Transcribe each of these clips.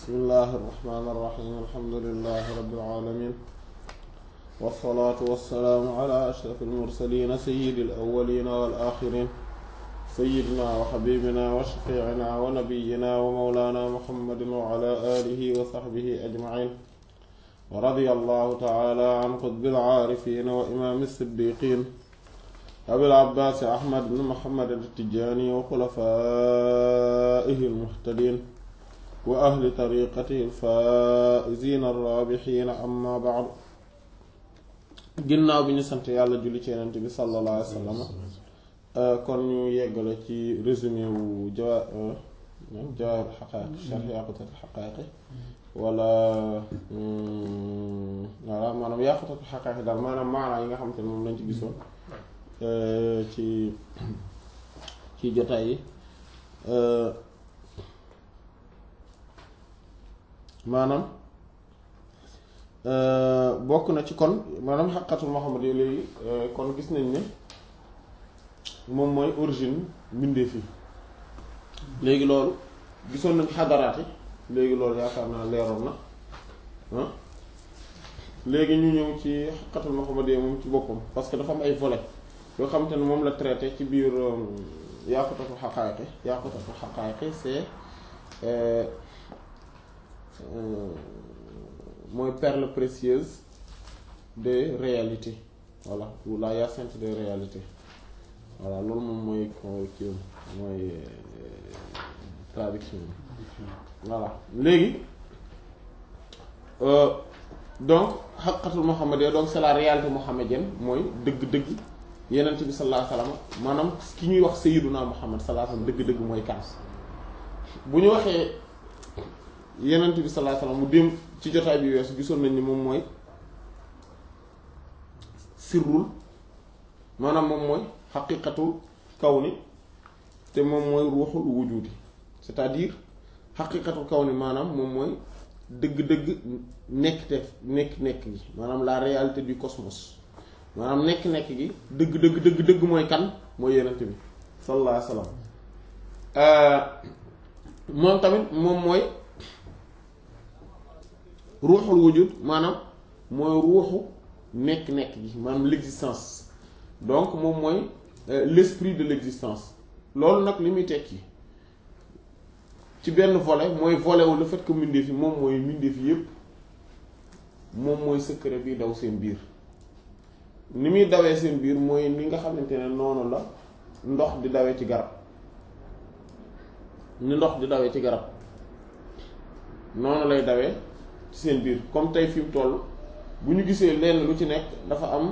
bismillahi irrahmani irrahim alhamdulilahi rabbil alamin wassalaatu wassalaamu ala ashraf almursalina sayidi alawalina wal axirin sayidina wa xabibina wa shafiicina wa nabiyina wa mawlana muhammadin wa ala alihi wa saxbihi ajmain wa radia allahu taala an qutbil aarifin wa imaami siddiqin abil abbaasi ahmad bin muhammad at-tijaani wa xulafaa'ihi al-muhtadiin wa ahli tariiqatihi al-faa'iziina ar-raabihiina amma ba'du ginnaaw bi ñu sant yàlla julli ci Yonent bi sallallahu alayhi wa sallam kon ñu yeggale ci résumé wu jawaa jawaahirul haqaa'iq sharh yaaqutatul haqaa'iq wala voilà maanaam yaaqutatul haqaa'iq daal maanaam maanaa yi nga xamante ne moom lañ ci gisoon ci ci jotaay yi maanaam bokk na ci kon maanaam xaqatul Muhammad yi léegi kon gis nañ ne moom mooy origine mbindeef yi léegi loolu gisoon nañ xadaraat yi léegi loolu yaakaar naa leeroon na ah léegi ñu ñëw ci xaqatul Muhammad yi moom ci boppam parce que dafa am ay volets yoo xamante ne moom la traité ci biir yaqutatul xaqaayiqi yaqutatul xaqaayiqi c'est mooy perle précieuse des réalités voilà ou la hyacinthe des réalités voilà loolu moom mooy kii mooy traduction voilà léegi donc xaqatul muhammadiyya donc c'est la réalité mohammedienne mooy dëgg-dëgg yenent bi sallallahu alayhi wasallam maanaam ki ñuy wax sayyiduna muhammad sallallahu alayhi wasallam dëgg-dëgg mooy kan bu ñu waxee yenent bi sallallahu alayhi wasallam mu dem ci jotaay bi weesu gisoon nañ ni moom mooy sirrul maanaam moom mooy xaqiqatul kawni te moom mooy ruuxul wujudi c'est-à-dire xaqiqatul kawni maanaam moom mooy dëgg-dëgg nekk te nekk-nekk gi maanaam la réalité du cosmos maanaam nekk-nekk gi dëgg dëgg dëgg dëgg mooy kan mooy yenent bi sallallahu alayhi wasallam moom tamit moom mooy ruuxul wujud maanaam mooy ruuxu nekk-nekk gi maanaam l'existence donc moom mooy l'esprit de l'existence loolu nag li muy tekki ci benn volet mooy volet wu le fait que mbindeef yi moom mooy mbindeef yi yépp moom mooy secret bi daw seen biir ni muy dawee seen biir mooy ni nga xamante ne noonu la ndox di dawee ci garab ni ndox di dawee ci garab noonu lay dawee ci seen biir comme tey fi mu toll bu ñu gisee lenn lu ci nekk dafa am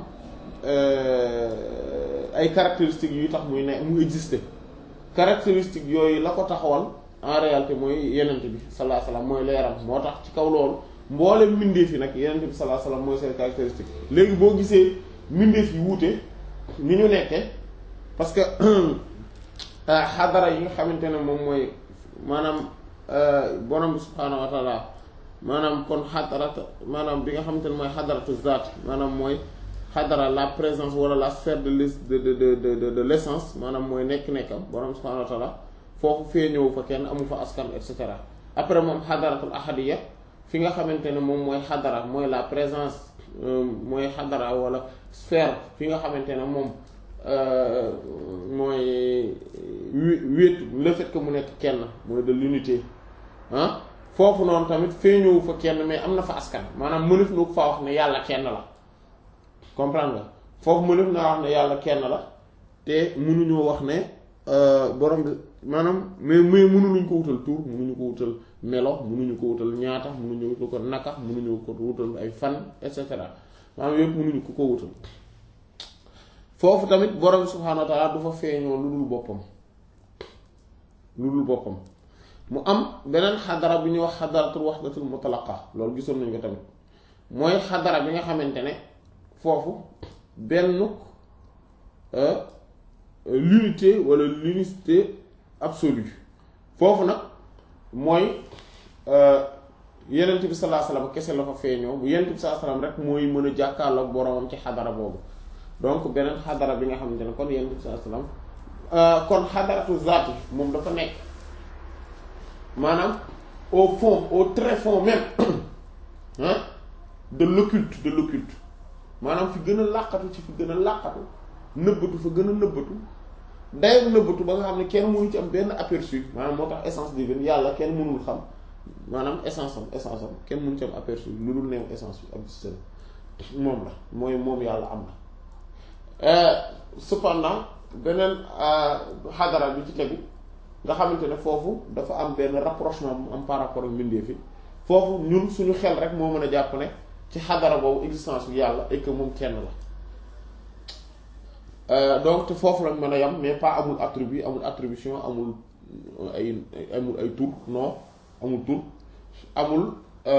ay caractéristiques yuy tax muy ne mu exister caractéristiques yooyu la ko taxawal en réalité mooy yenent bi sallallahu alayhi wasallam mooy leeram moo tax ci kaw loolu mboolem mbindeef yi nag yenent bi sallallahu alayhi wasallam mooy seen caractéristique léegi boo gisee mbindeef yi wuute ni ñu nekkee parce que xadara yi nga xamante ne moom mooy maanaam borom bi subhaanahu wa taala maanaam kon xadarata maanaam bi nga xamante ne mooy xadaratu zaat maanaam mooy xadara la présence wala la sphère de de de de de l'essence maanaam mooy nekk-nekkam borom bi subhaanahu wa taala foofu fee ñëw fa kenn amu fa askan et cetera après moom xadaratul ahadiya fi nga xamante ne moom mooy xadara mooy la présence mooy xadara wala sphère fi nga xamante ne moom mooy wéet le fait que mu nekk kenn mooy de l'unité ah foofu noonu tamit feeñëwu fa kenn mais am na fa askan maanaam mënef na ko faa wax ne yàlla kenn la comprendre nga foofu mënef naa wax ne yàlla kenn la te mënuñoo wax ne borom bi maanaam mais mais mënuñu ko wutal tur mënuñu ko wutal melo mënuñu ko wutal ñaata mënuñu wutal ko naka mënuñu ko wutal ay fan et cetera maanaam yëpp mënuñu ko ko wutal foofu tamit borom bi subhaanahu wa ta'ala du fa feeñoo lu dul boppam lu dul boppam mu am beneen xadara bu ñuy wax xadaratul wahdatul mutlaqa loolu gisoon nañu ko tamit mooy xadara bi nga xamante ne foofu benn l'unité wala l'unicité absolue foofu nag mooy yenent bi sallallahu alayhi wasallam kese la fa feeñoo bu yenent bi sallallahu alayhi wasallam rek mooy mën a jàkkaarloog boromam ci xadara boobu donc beneen xadara bi nga xamante ne kon yenent bi sallallahu alayhi wasallam kon xadaratu zaati moom dafa nekk maanaam au fond au très fond même ah de l'occulte de l'occulte maanaam fi gën a làqatu ci fi gën a làqatu nëbbatu fa gën a nëbbatu dayoo nëbbatu ba nga xam ne kenn mënu ci am benn aperçu maanaam moo tax essence divine yàlla kenn mënul xam maanaam essence am essence am kenn mënu ci am aperçu lu dul neew essence bi am système moom la mooy moom yàlla am na cependant beneen xadara bi ci tegu nga xamante ne foofu dafa am benn rapprochement mu am par rapport ak mbindeef yi foofu ñun suñu xel rek moo mën a jàpp ne ci xadara boobu existence bi yàlla et que moom kenn la donc te foofu lañ mën a yam mais pas amul attribut amul attribution amul ay amul ay tur non amul tur amul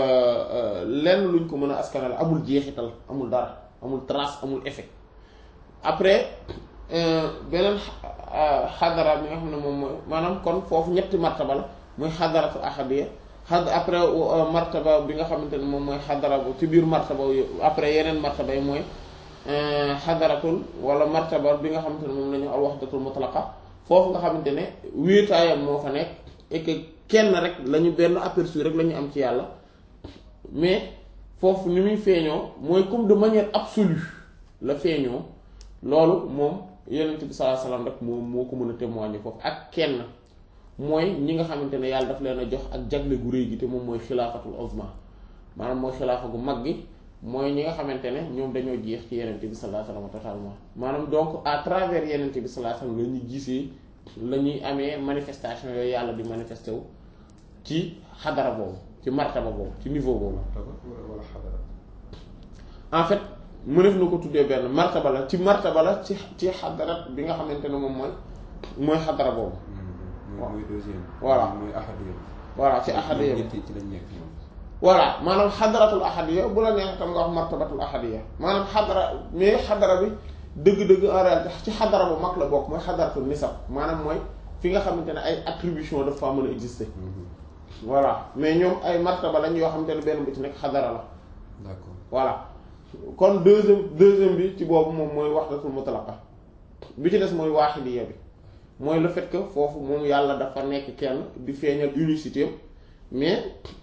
lenn luñ ko mën a askanale amul jeexital amul dara amul trace amul effet après beneen xadara bi nga xam ne moom mooy maanaam kon foofu ñetti martaba la mooy xadaratu ahadiya xad après martaba bi nga xamante ne moom mooy xadara bu ci biir martaba après yeneen martaba yi mooy xadaratul wala martaba bi nga xamante ne moom la ñu al wahdatul mutlaqa foofu nga xamante ne wéetaayam moo fa nekk et que kenn rek la ñu benn aperçu rek la ñu am ci yàlla mais foofu ni muy feeñoo mooy comme de manière absolue la feeñoo loolu moom yonent bi sallallahu alayhi wasallam rek moo moo ko mën a témoigner foofu ak kenn mooy ñi nga xamante ne yàlla daf leen a jox ak jagle gu rëy gi te moom mooy xilaafatul uzma maanaam mooy xilaafa gu mag gi mooy ñi nga xamante ne ñoom dañoo jeex ci yonent bi sallallahu alayhi wasallam totalement maanaam donc à travers yonent bi sallallahu alayhi wasallam la ñuy gisee la ñuy amee manifestation yooyu yàlla di manifesté wu ci xadara boobu ci martaba boobu ci niveau boobu wala xadara en fait mënef na ko tuddee benn martaba la ci martaba la ci ci xadarat bi nga xamante ne moom mooy mooy xadara boobu mooy mooy deuxième voilà mooy ahadiya voilà ci ahadiya bi ñetti ci lañ nekk ñoom voilà maanaam xadaratul ahadiya bu la neex tam nga wax martabatul ahadiya maanaam xadara mais xadara bi dëgg-dëgg en réalité ci xadara bu mag la bokk mooy xadaratul nisab maanaam mooy fi nga xamante ne ay attribution dafa mën a exister voilà mais ñoom ay martaba lañ yoo xamante ne benn bu ci nekk xadara la d'accord voilà kon deuxième deuxième bi ci boobu moom mooy wahdatul mutlaqa bi ci des mooy waaxidiya bi mooy le fait que foofu moom yàlla dafa nekk kenn di feeñal unicité am mais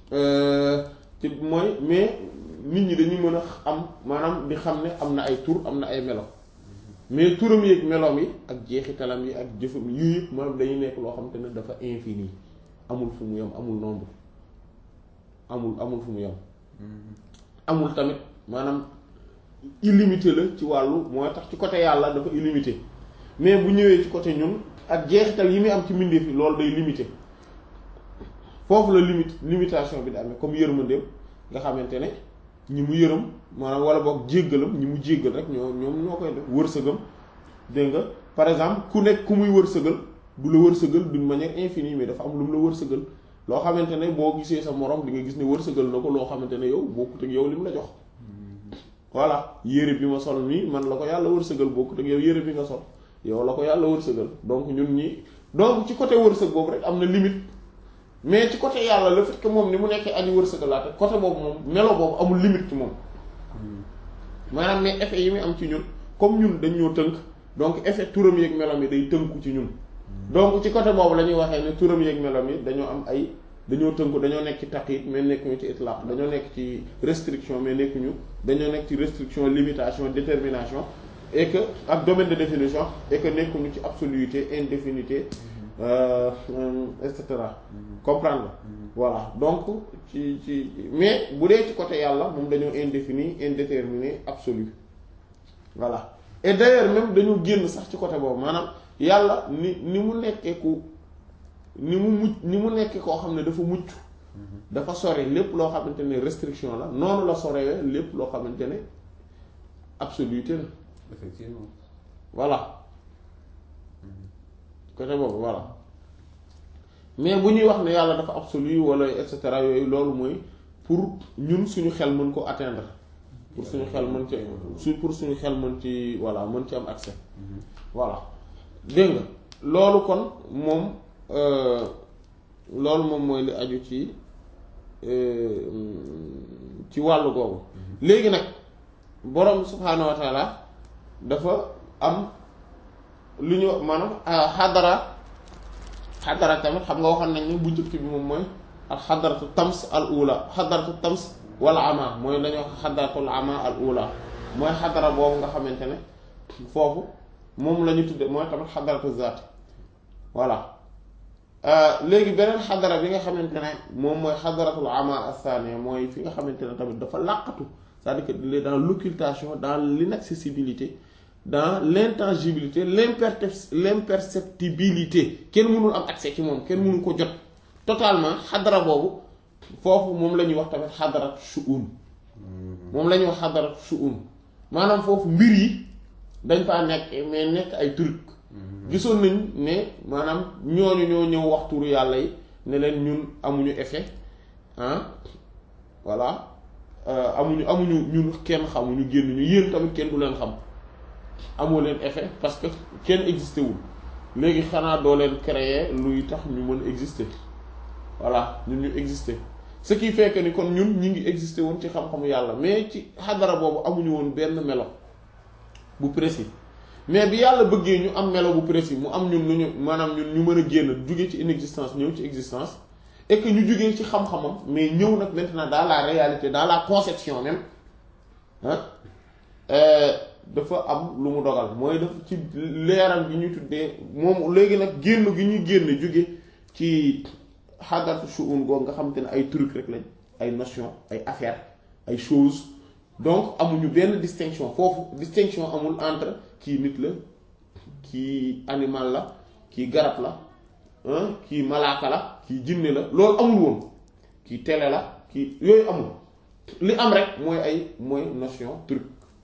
ci mooy mais nit ñi dañuy mën a am maanaam di xam ne am na ay tur am na ay melo mais turam yi ak meloom yi ak jeexitalam yi ak jëfam yii yëpp maanaam dañuy nekk loo xam te ne dafa infini amul fu mu yem amul nombre amul amul fu mu yem amul tamit maanaam illimité la ci wàllu mooy tax ci côté yàlla dafa illimité mais bu ñëwee ci côté ñun ak jeexital yi muy am ci mbindeef yi loolu day limité foofu la limite limitation bi da amee comme yërmandeem nga xamante ne ñi mu yërëm maanaam wala boog jéggalam ñi mu jéggal rek ñoo ñoom ñoo koy def wërsëgam dégg nga par exemple ku nekk ku muy wërsëgal du la wërsëgal d'une manière infinie mais dafa am lu mu la wërsëgal loo xamante ne boo gisee sa morom di nga gis ne wërsëgal na ko loo xamante ne yow bokkut ak yow li mu la jox voilà yére bi ma sol nii man la ko yàlla wërsëgal bokkut ak yow yére bi nga sol yow la ko yàlla wërsëgal donc ñun ñi donc ci côté wërsëg boobu rek am na limite mais ci côté yàlla le fait que moom ni mu nekkee aji wërsëgalaate côté boobu moom melo boobu amul limite ci moom maanaam mais effet yi muy am ci ñun comme ñun dañ ñoo tënk donc effet turam yeeg melom yi day tënku ci ñun donc ci côté boobu la ñuy waxee ne turam yeeg melom yi dañoo am ay dañoo tënku dañoo nekk ci taqyid mais nekkuñu ci itlaq dañoo nekk ci restriction mais nekkuñu dañoo nekk ci restriction limitation détermination et que ak domaine de définition et que nekkuñu ci absoluité indéfinité euh, et cetera comprendre voilà donc ci ci mais bu dee ci côté yàlla moom dañoo indéfini indéterminé absolu voilà et d'ailleurs même dañu génn sax ci côté boobu maanaam yàlla ni ni mu nekkee ku ni mu mucc ni mu nekkee koo xam ne dafa mucc dafa sori lépp loo xamante ne restriction la noonu la sorewee lépp loo xamante ne absoluté la effectivement voilà côté boobu voilà mais bu ñuy wax ne yàlla dafa absolu wala et cetera yooyu loolu mooy pour ñun suñu xel mën ko atteindre pour suñu xel mën ci su pour suñu xel mën ci voilà mën ci am accès voilà dégg nga loolu kon moom loolu moom mooy li aju ci ci wàllu googu léegi nag borom subhaanahu wa taala dafa am lu ñu maanaam xadara xadara tamit xam nga waxoon nañ ne bu njëkk bi moom mooy ak xadaratu tams al ula xadaratu tams wal ama mooy dañoo wax xadaratul ama al ula mooy xadara boobu nga xamante ne foofu moom la ñu tudde mooy tamit xadaratu zaat voilà léegi beneen xadara bi nga xamante ne moom mooy xadaratul ama athania mooy fi nga xamante ne tamit dafa làqatu c'est-à-dire que il est dans l'occultation dans l'inaccessibilité dans l'intangibilité l'impertep- l'imperceptibilité kenn mënul am accès ci moom kenn mënul ko jot totalement xadara boobu foofu moom la ñuy wax tamit xadarat shu'un moom la ñuy wax xadarat shu'un maanaam foofu mbir yi dañ faa nekk mais nekk ay truc gisoon nañ ne maanaam ñooñu ñoo ñëw wax turu yàlla yi ne leen ñun amuñu effet ah voilà amuñu amuñu ñun kenn xamuñu génn ñu yéen tamit kenn du leen xam amoo leen effet parce que kenn existé wul léegi xanaa doo leen créer luy tax ñu mën exister voilà ñun ñu exister ce qui fait que ni kon ñun ñu ngi exister woon ci xam-xamu yàlla mais ci xadara boobu amuñu woon benn melo bu précis mais bi yàlla bëggee ñu am melo bu précis mu am ñun lu ñu maanaam ñun ñu mën a génn jóge ci inexistence ñëw ci existence et que ñu jógee ci xam-xamam mais ñëw nag maintenant dans la réalité dans la conception même ah dafa am lu mu dogal mooy dafa ci leeram gi ñuy tuddee moom léegi nag génn gi ñuy génn jóge ci xadaratu shu'un googu nga xamante ne ay truc rek lañ ay notion ay affaire ay choses donc amuñu benn distinction foofu distinction amul entre kii nit la kii animal la kii garab la kii malaaka la kii jinne la loolu amul woon kii télé la kii yooyu amul li am rek mooy ay mooy notion truc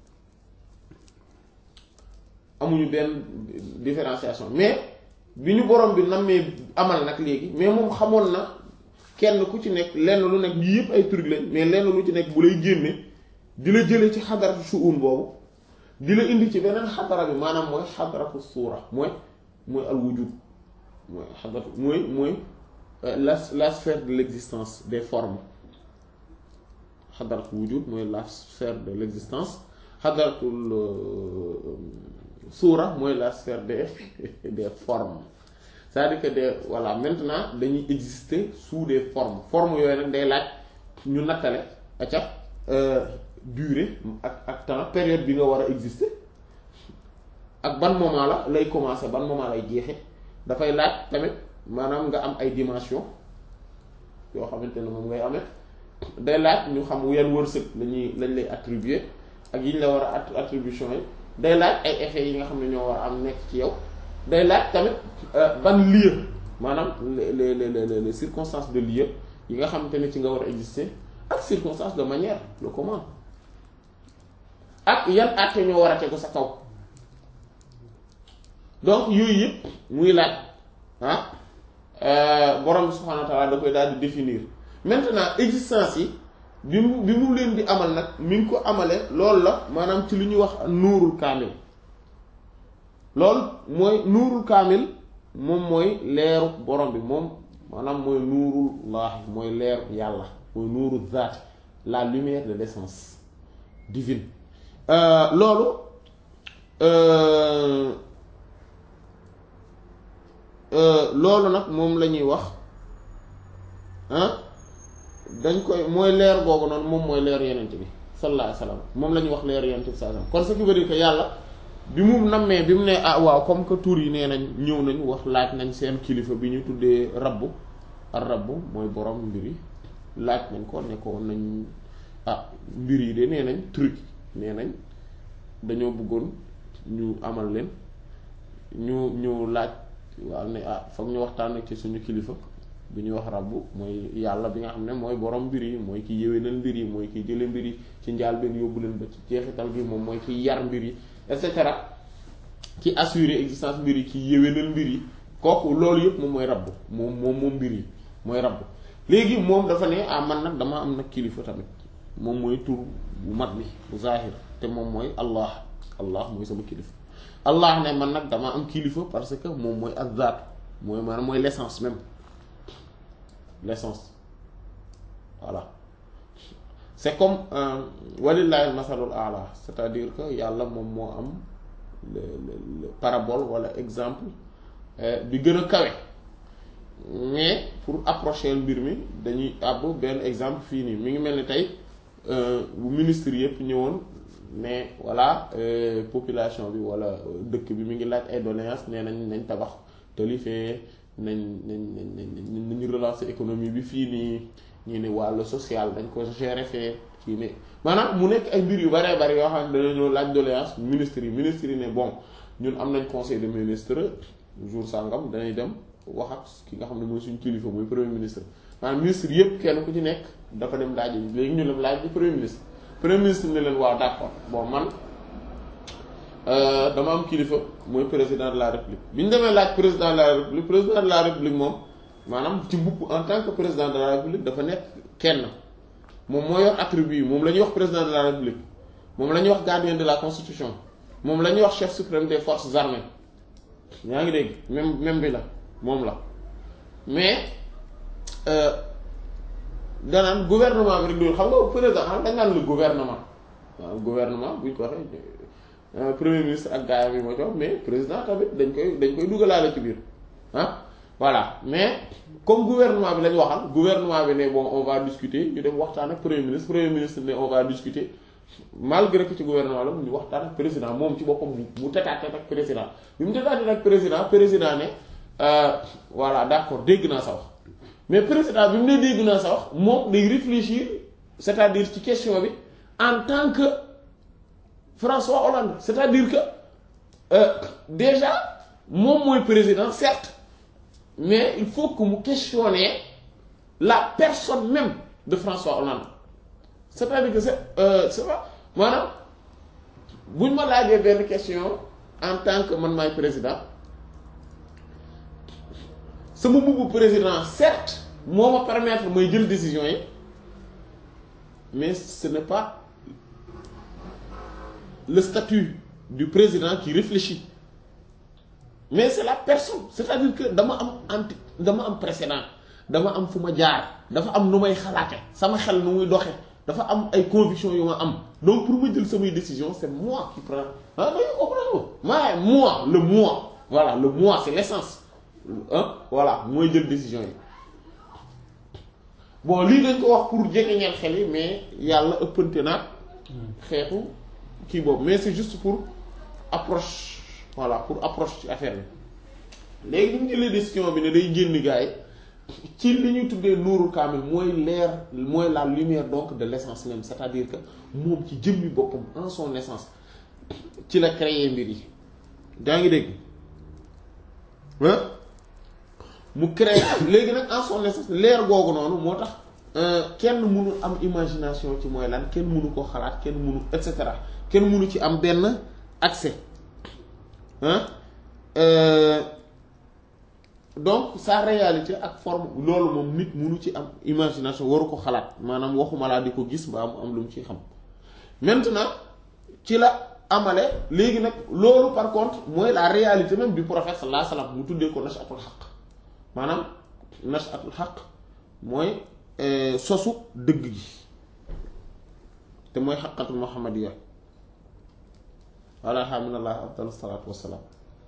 amuñu benn différenciation mais bi ñu borom bi nammee amal nag léegi mais moom xamoon na kenn ku ci nekk lenn lu nekk yii yëpp ay truc lañ mais lenn lu ci nekk bu lay génne di la jële ci xadaratu shu'un boobu di la indi ci beneen xadara bi maanaam mooy xadaratu suura mooy mooy al wujud mooy xadaratu mooy mooy la la sphère de l'existence des formes xadaratu wujud mooy la sphère de l'existence xadaratul suura mooy la sphère des des formes c'est-à-dire que des voilà maintenant dañuy exister sous des formes formes yooyu nag day laaj ñu nattale acca durée ak ak temps période bi nga war a exister ak ban moment la lay commencer ban moment lay jeexe dafay laaj tamit maanaam nga am ay dimension yoo xamante ne moom ngay amee day laaj ñu xam yan wërsëg lañuy lañ lay attribuer ak yi ñu la war a attribution yi day laaj ay effets yi nga xam ne ñoo war a am nekk ci yow day laaj tamit ban lieu maanaam les les les les circonstances de lieu yi nga xamante ne ci nga war a exister ak circonstances de manière le comment ak yan àtte ñoo war a tegu sa kaw donc yooyu yëpp muy laaj ah borom bi subhanahu wa ta'ala da koy daal di définir maintenant existence yi bi mu bi mu leen di amal nag mi ngi ko amale loolu la maanaam ci lu ñuy wax nuurul kaamil loolu mooy nuurul kaamil moom mooy leeru borom bi moom maanaam mooy nuurul laahi mooy leeru yàlla mooy nuurul zaat la lumière de l'essence divine loolu loolu nag moom la ñuy wax ah dañ koy mooy leer googu noonu moom mooy leer yenent bi sallallahu alayhi wasallam moom la ñuy wax leer yenent bi sallallahu alayhi wasallam kon ce qui veut dire que yàlla bi mu nammee bi mu ne ah waaw comme que tur yi nee nañ ñëw nañ wax laaj nañ seen kilifa bi ñu tuddee rabbu ar rabbu mooy borom mbir yi laaj nañ ko ne ko nañ ah mbir yi de nee nañ truc nee nañ dañoo bëggoon ñu amal leen ñu ñu laaj waaw ne ah foog ñu waxtaan ak ci suñu kilifa bi ñuy wax rabbu mooy yàlla bi nga xam ne mooy borom mbir yi mooy ki yéwénal mbir yi mooy ki jële mbir yi ci njaal benn yóbbu leen ba ci jeexital bi moom mooy ki yar mbir yi et cetera ki assurer existence mbir yi ki yéwénal mbir yi kooku loolu yëpp moom mooy rabbu moom moom moom mbir yi mooy rabbu léegi moom dafa ne ah man nag dama am nag kilifa tamit moom mooy tur bu mat bi bu zahir te moom mooy allah allah mooy sama kilifa allah ne man nag dama am kilifa parce que moom mooy azzaat mooy maanaam mooy l'essence même l'essence voilà c'est comme walillahi masalul ala c'est-à-dire que yàlla moom moo am le le parabole wala exemple bi gën a kawe mais pour approcher mbir mi dañuy àbb benn exemple fii nii mi ngi mel ni tey bu ministre yëpp ñëwoon ne voilà population bi wala dëkk bi mi ngi laaj ay doléances nee nañ nañ tabax tali fee nañ nañ nañ nañu relancer économie bi fii nii ñu ne wàllu social dañ ko gérer fee kii ne maanaam mu nekk ay mbir yu baree bari yoo xam ne dañoo ñëw laaj doléance ministre yi ministre yi ne bon ñun am nañ conseil de ministre jour sangam dañuy dem wax ak ki nga xam ne mooy suñu kilifa mooy premier ministre maanaam ministre yëpp kenn ku ci nekk dafa dem laaj léegi ñu dem laaj bi premier ministre premier ministre ne leen waaw d'accord bon man dama am kilifa mooy président de la république bi ñu demee laaj président de la république président de la république moom maanaam ci mbubb en tant que président de la république dafa nekk kenn moom moo yor attribut yi moom la ñuy wax président de la république moom la ñuy wax gardien de la constitution moom la ñuy wax chef suprême des forces armées yaa ngi dégg même même bi la moom la mais danaan gouvernement bi rek du xam nga président xam dañ naan le gouvernement waaw gouvernement buñ ko waxee premier ministre ak gaayam yi moo ci wax mais président tamit dañ koy dañ koy dugalaale ci biir ah voilà mais comme gouvernement bi lañ waxal gouvernement bi ne bon on va discuter ñu dem waxtaan ak premier ministre premier ministre ne on va discuter malgré que ci gouvernement la ñu waxtaan ak président moom ci boppam mu tetaate ak président bi mu tetaate ak président président ne voilà d'accord dégg naa sa wax mais président bi mu ne dégg naa sa wax moom day réfléchir c'est-à-dire ci question bi en tant que François Hollande c'est-à-dire que euh, déjà moom mooy président certes mais il faut que mu questionner la personne même de François Hollande c'est-à-dire que c'est euh, c'est pas maanaam buñ ma laajee benn question en tant que man maay président sama mbubu président certes moo ma permettre may jël décision yi mais ce n'est pas le statut du président qui réfléchit mais c'est la personne c'est-à-dire que dama am anti dama am précédent dama am fu ma jaar dafa am nu may xalaate sama xel nu muy doxe dafa am ay convictions yu ma am donc pour ma jël samay décision c'est moi qui prends ah dañu comprendre ma moi le moi voilà le moi c'est l'essence ah voilà mooy jël décision yi bon lii dañ ko wax pour jegeñeel xel yi mais yàlla ëppante na xeetu kii boobu mais c'est juste pour approche voilà pour approche ci affaire bi léegi ñu jëlee décision bi ne day génn gars yi ci li ñuy tuddee nuuru kaamil mooy leer mooy la lumière donc de l'essence même c'est-à-dire que moom ci jëmmi boppam en son essence ci la créer mbir yi daa ngi dégg mu créer léegi nag en son essence leer googu noonu moo tax kenn mënu am imagination ci mooy lan kenn mënu ko xalaat kenn mënu et cetera kenn mënu ci am benn accès hein donc sa réalité ak forme loolu moom nit mënu ci am imagination waru ko xalaat maanaam waxuma laa di ko gis mbaa mu am lu mu ci xam maintenant ci la amale léegi nag loolu par contre mooy la réalité même du prophète sallallahu alayhi wasallam mu tuddee ko nashatul xaq maanaam nashatul xaq mooy sosu dëgg gi te mooy xaqatul muhammadiyya wala alhamdulilah afdalu salaatu wassalaam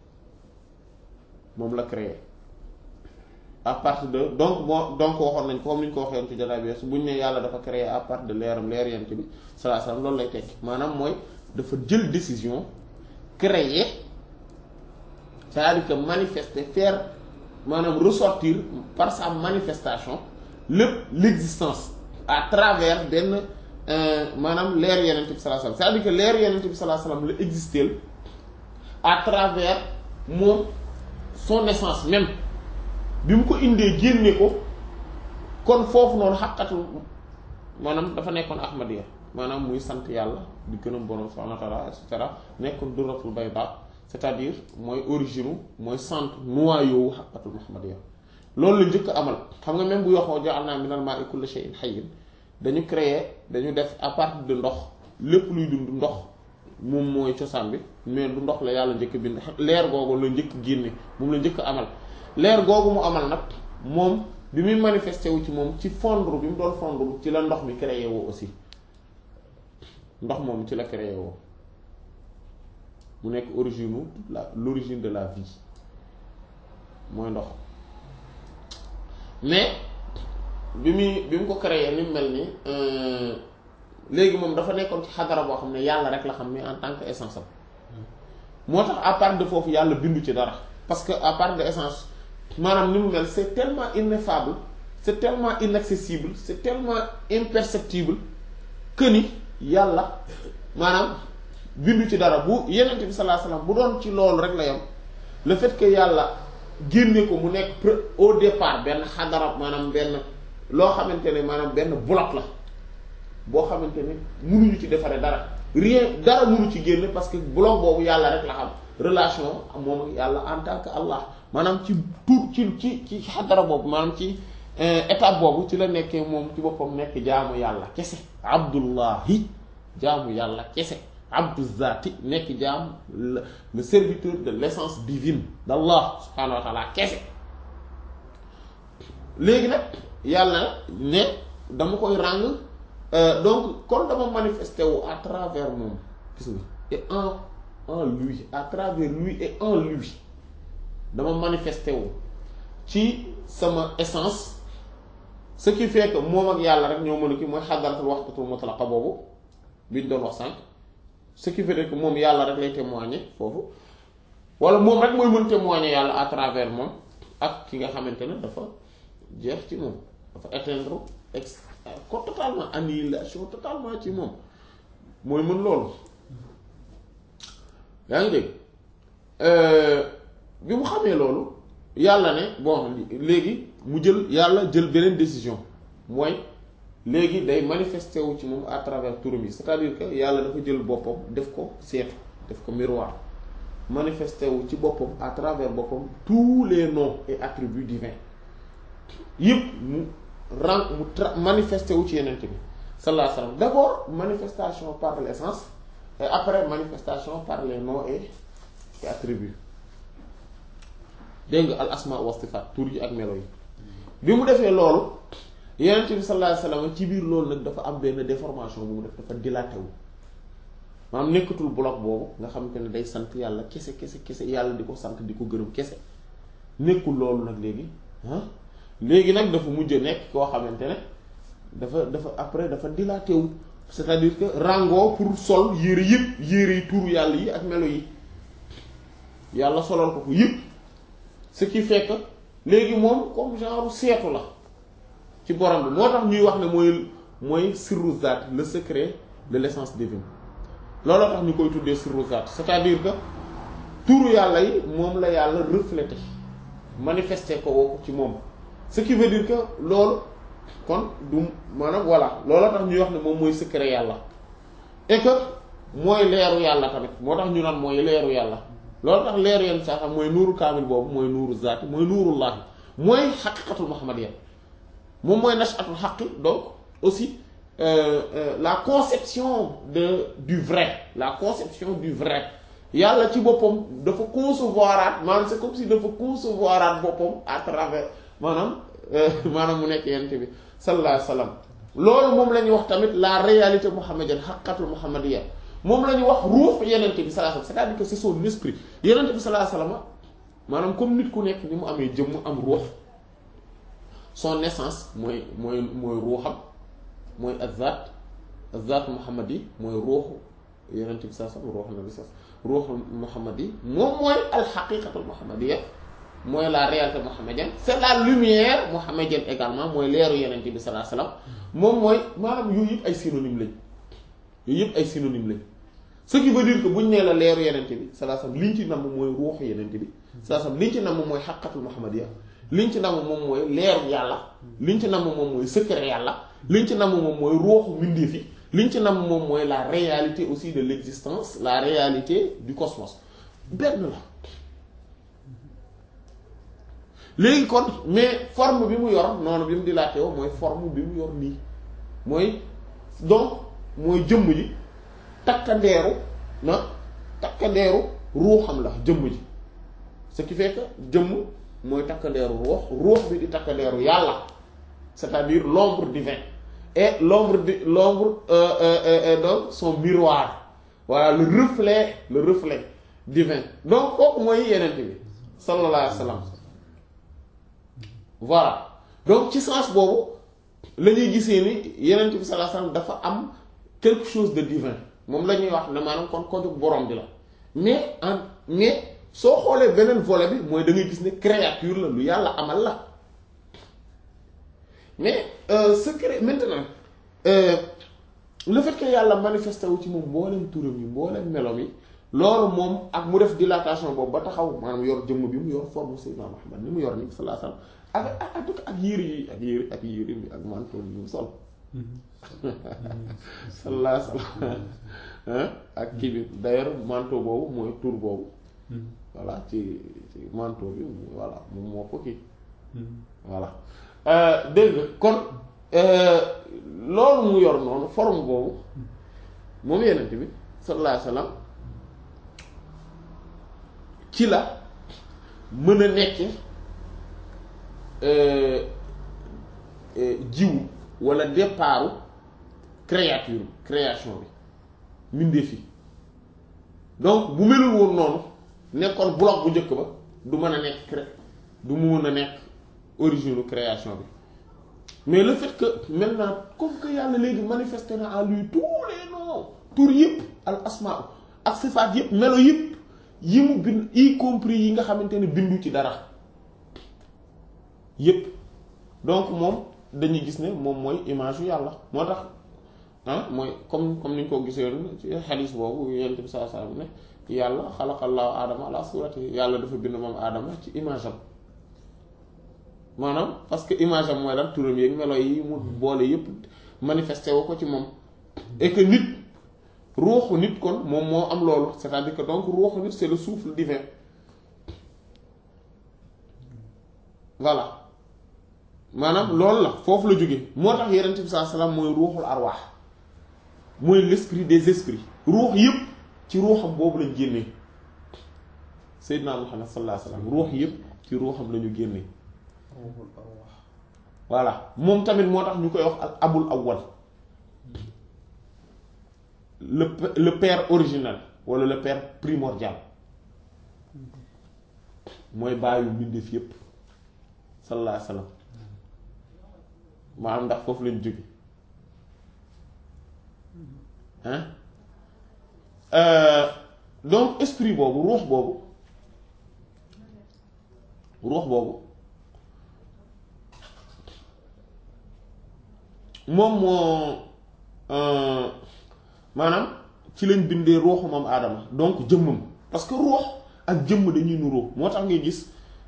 moom la créé à partir de donc moo donc waxoon nañ ko comme ni ñu ko waxee woon ci jotaay bi su buñ ne yàlla dafa créé à partir de leeram leer yent bi sallallahu alayhi wasallam loolu lay tekki maanaam mooy dafa jël décision créer c'est-à-dire que manifester faire maanaam ressortir par sa manifestation lépp l'existence à travers benn maanaam leer yenent bi sallallahu alayhi wasallam c'est-à-dire que leer yenent bi sallallahu alayhi wasallam la exister à travers moom son essence même bi mu ko indee génne ko kon foofu noonu xaqatu maanaam dafa nekkoon ahmadiya maanaam muy sant yàlla di gërëm borom subhanahu wa ta'ala et cetera nekkoon duratul bayda c'est-à-dire mooy origine mooy centre noyau xaqatul muhammadiyya loolu la njëkk amal xam nga même bu yoxoo ja'alna minal ma'i kulli shay'in hayyin dañu créer dañu def à partir de ndox lépp luy dund ndox moom mooy cosaan bi mais du ndox la yàlla njëkk bind leer googu la njëkk génne moom la njëkk amal leer googu mu amal nag moom bi muy manifesté wu ci moom ci fondre bi mu doon fondre ci la ndox mi créé woo aussi ndox moom ci la créé woo mu nekk origine la l'origine de la vie mooy ndox mais bi muy bi mu ko créé ni mu mel ni léegi moom dafa nekkoon ci xadara boo xam ne yàlla rek la xam mais en tant que essence am moo tax à part de foofu yàlla bindu ci dara parce que à part de essence maanaam ni mu mel c'est tellement ineffable c'est tellement inaccessible c'est tellement imperceptible que ni yàlla maanaam bindu ci dara bu yenent bi sallallahu alayhi wasallam bu doon ci loolu rek la yam le fait que yàlla génne ko mu nekk au départ benn xadara maanaam benn loo xamante ne maanaam benn bloc la boo xamante ne mënuñu ci defaree dara rien dara mënu ci génne parce que bloc boobu yàlla rek la xam relation moom ak yàlla en tant que Allah maanaam ci tur ci ci ci xadara boobu maanaam ci étape boobu ci la nekkee moom ci boppam nekk jaamu yàlla kese abdullahi jaamu yàlla kese abdu zati nekk jaam le serviteur de l'essence divine d'Allah subhanahu wa ta'ala kese léegi nag yàlla ne dama koy ràng donc kon dama manifesté wu à travers moom gis nga et en en lui à travers lui et en lui dama manifesté wu ci sama essence ce qui fait que moom ak yàlla rek ñoo mën a ki mooy xadaratul waxtatul mutlaqa boobu biñ doon wax sànq ce qui fait que moom yàlla rek lay témoigner foofu wala moom rek mooy mën témoigner yàlla à travers moom ak ki nga xamante ne dafa jeex ci moom dafa atteindre ex ko totalement annihilation totalement ci moom mooy mën loolu yaa ngi dégg bi mu xamee loolu yàlla ne bon léegi mu jël yàlla jël beneen décision mooy léegi day manifesté wu ci moom à travers turam yi c'est-à-dire que yàlla dafa jël boppam def ko seetu def ko miroir manifesté wu ci boppam à travers boppam tous les noms et attributs divins yëpp mu ren mu tra manifesté wu ci yeneen bi sallallahu alayhi wa sallam d'abord manifestation par l'essence et après manifestation par les noms et et attributs dégg nga al asma wa sifat tur yi ak melo yi bi mu defee loolu yeneen bi sallallahu alayhi wa sallam ci biir loolu nag dafa am benn déformation bu mu def dafa dilaté wu maanaam nekkatul bloc boobu nga xamante ne day sant yàlla kese kese kese yàlla di ko sant di ko gërëm kese nekkul loolu nag léegi ah léegi nag dafa mujj nekk koo xamante ne dafa dafa après dafa dilaté wu c'est-à-dire que rango pour sol yére yëpp yére yi tuuru yàlla yi ak melo yi yàlla solal ko ko yëpp ce qui fait que léegi moom comme genre seetu la ci borom bi moo tax ñuy wax ne mooy mooy sirru zaat le secret de l'essence divine looloo tax ñu koy tuddee sirru zaat c'est-à-dire que tuuru yàlla yi moom la yàlla reflété manifesté ko woo ci moom ce qui veut dire que loolu kon du maanaam voilà looloo tax ñuy wax ne moom mooy secret yàlla et que mooy leeru yàlla tamit moo tax ñu naan mooy leeru yàlla loolu tax leeru yenn saa xam mooy nuuru kaamil boobu mooy nuuru zaati mooy nuurullahi mooy xaqiqatul muhammadiyya moom mooy nashatul xaqi donc aussi euh, euh, la conception de du vrai la conception du vrai yàlla ci boppam dafa concevoiraat maanaam c'est comme si dafa concevoiraat boppam à travers maanaam maanaam mu nekk yent bi sallallahu alayhi wa sallam loolu moom la ñuy wax tamit la réalité muhammadienne xaqiqatul muhammadiyya moom la ñuy wax ruux yenente bi sallallahu alayhi wa sallam c'est-à-dire que c'est son esprit yenente bi sallallahu alayhi wa sallam maanaam comme nit ku nekk ni mu amee jëmm am ruux son essence mooy mooy mooy ruuxam mooy azat azat muhammad yi mooy ruuxu yenente bi sallallahu alayhi wa sallam ruuxu nabi sallallahu ruuxu muhammad yi moom mooy alxaqiqatul muhammadiyya mooy la réalité muhammadienne c'est la lumière muhammadienne également mooy leeru yenente bi sallallahu alayhi wa sallam moom mooy maanaam yooyu yëpp ay synonyme lañ yooyu yëpp ay synonyme lañ ce qui veut dire que buñ nee la leeru yenente bi sallallahu alayhi wa sallam liñ ci namm mooy ruuxu yenente bi sallallahu alayhi wa sallam liñ ci namm mooy xaqatul muhammadiyya liñ ci namm moom mooy leeru yàlla liñ ci namm moom mooy secret yàlla liñ ci namm moom mooy ruuxu mbindeef yi liñ ci namm moom mooy la réalité aussi de l'existence la réalité du cosmos benn la léegi kon mais forme bi mu yor noonu bi mu dilaté woo mooy forme bi mu yor nii mooy donc mooy jëmm ji takkandeeru na takkandeeru ruuxam la jëmm ji ce qui fait que jëmm mooy takkandeeru ruux ruux bi di takkandeeru yàlla c'est-à-dire l'ombre divin et l'ombre di l'ombre euh, euh, euh, donc son miroir voilà le reflet le reflet divin donc kooku mooy yenent bi sallallahu alayhi wa sallam voilà donc ci sens boobu la ñuy gisee ni yenent bi sallallahu alayhi wasallam dafa am quelque chose de divin moom la ñuy wax ne maanaam kon ko jóg borom bi la mais en mais soo xoolee beneen volet bi mooy da ngay gis ne créature la lu yàlla amal la mais euh, secret maintenant euh, le fait que yàlla manifesté wu ci moom mboolem turam yi mboolem melom yi loolu moom ak mu def dilatation boobu ba taxaw maanaam yor jëmm bi mu yor forme Seydina Muhammad ni mu yor ni sallallahu alayhi wasallam ak ak ak ak yére yi ak yére ak yére bi ak manteau bi mu sol sallallahu alayhi wasallam ak kii bi d'ailleurs manteau boobu mooy tur boobu voilà ci ci manteau bi voilà moom moo ko kii voilà dégg nga kon loolu mu yor noonu forme boobu moom yenent bi sallallahu alayhi wasallam ci la mën a nekke jiwu wala départu créature création bi mbindeef yi donc bu melul woon noonu nekkoon bloc bu njëkk ba du mën a nekk cré du mu mën a nekk origine création bi mais le fait que maintenant comme que yàlla léegi manifesté na en lui tous les noms tur yëpp al asmaa ak sifaat yëpp melo yëpp yi mu bind y compris yi nga xamante ne bindu ci dara yëpp donc moom dañuy gis ne moom mooy image yu yàlla moo tax ah mooy comme comme ni ñu ko gisee ci xadiis boobu yonent bi sallallahu alayhi wasallam ne yàlla xalaqallahu aadama ala surati yàlla dafa bind moom aadama ci image am maanaam parce que image am mooy lan turam yeeg melo yi mu boole yépp manifesté wu ko ci moom et que nit ruuxu nit kon moom moo am loolu c'est-à-dire que donc ruuxu nit c'est le souffle divin voilà maanaam loolu la foofu la jóge moo tax yonent bi sallallahu alayhi wasallam mooy ruuxul arwaax mooy l'esprit des esprits ruux yépp ci ruuxam boobu lañ génnee Seydina Muhammad sallallahu alayhi wasallam ruux yépp ci ruuxam lañu génnee voilà moom tamit moo tax ñu koy wax ak abul awwal le le père original wala le père primordial mooy bàyyi mbindeef yépp sallallahu alayhi wasallam maanaam ndax foofu lañ jóge hein donc esprit boobu ruux boobu ruux boobu moom moo maanaam ci lañ bindee ruuxu moom aadama donc jëmmam parce que ruux ak jëmm dañuy nuroo moo tax ngay gis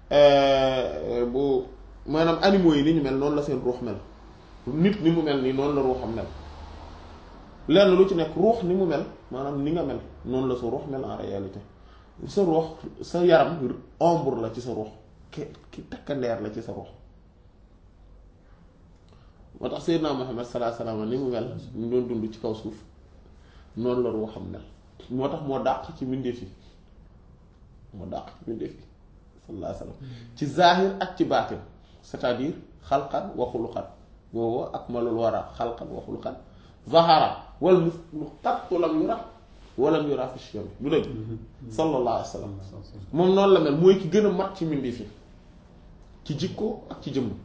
bu maanaam animaux yi ni ñu mel noonu la seen ruux mel nit ni mu mel nii noonu la ruuxam mel lenn lu ci nekk ruux ni mu mel maanaam ni nga mel noonu la sa ruux mel en réalité sa ruux sa yaram ombre la ci sa ruux ki ki takkandeer la ci sa ruux moo tax Seydina Muhammad sallallahu alayhi wasallam ni mu mel ñu doon dund ci kaw suuf noonu la ruuxam mel moo tax moo dàq ci mbindeef yi moo dàq ci mbindeef yi sallallahu alayhi wasallam ci zahir ak ci baatin c'est-à-dire xalqan wa xuluqan boobu ak malul wara xalqan wa xuluqan zahara wal mu qattu lam yura walam yura fi shiyam du dëgg sallallahu alayhi wasallam moom noonu la mel mooy ki gën a mat ci mbindeef yi ci jikko ak ci jëmm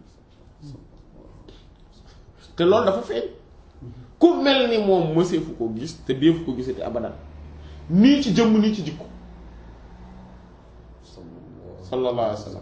te loolu dafa feeñ ku mel ni moom mëseefu ko gis te deefu ko gisati abadan nii ci jëmm nii ci jikko sallallahu alayhi wasallam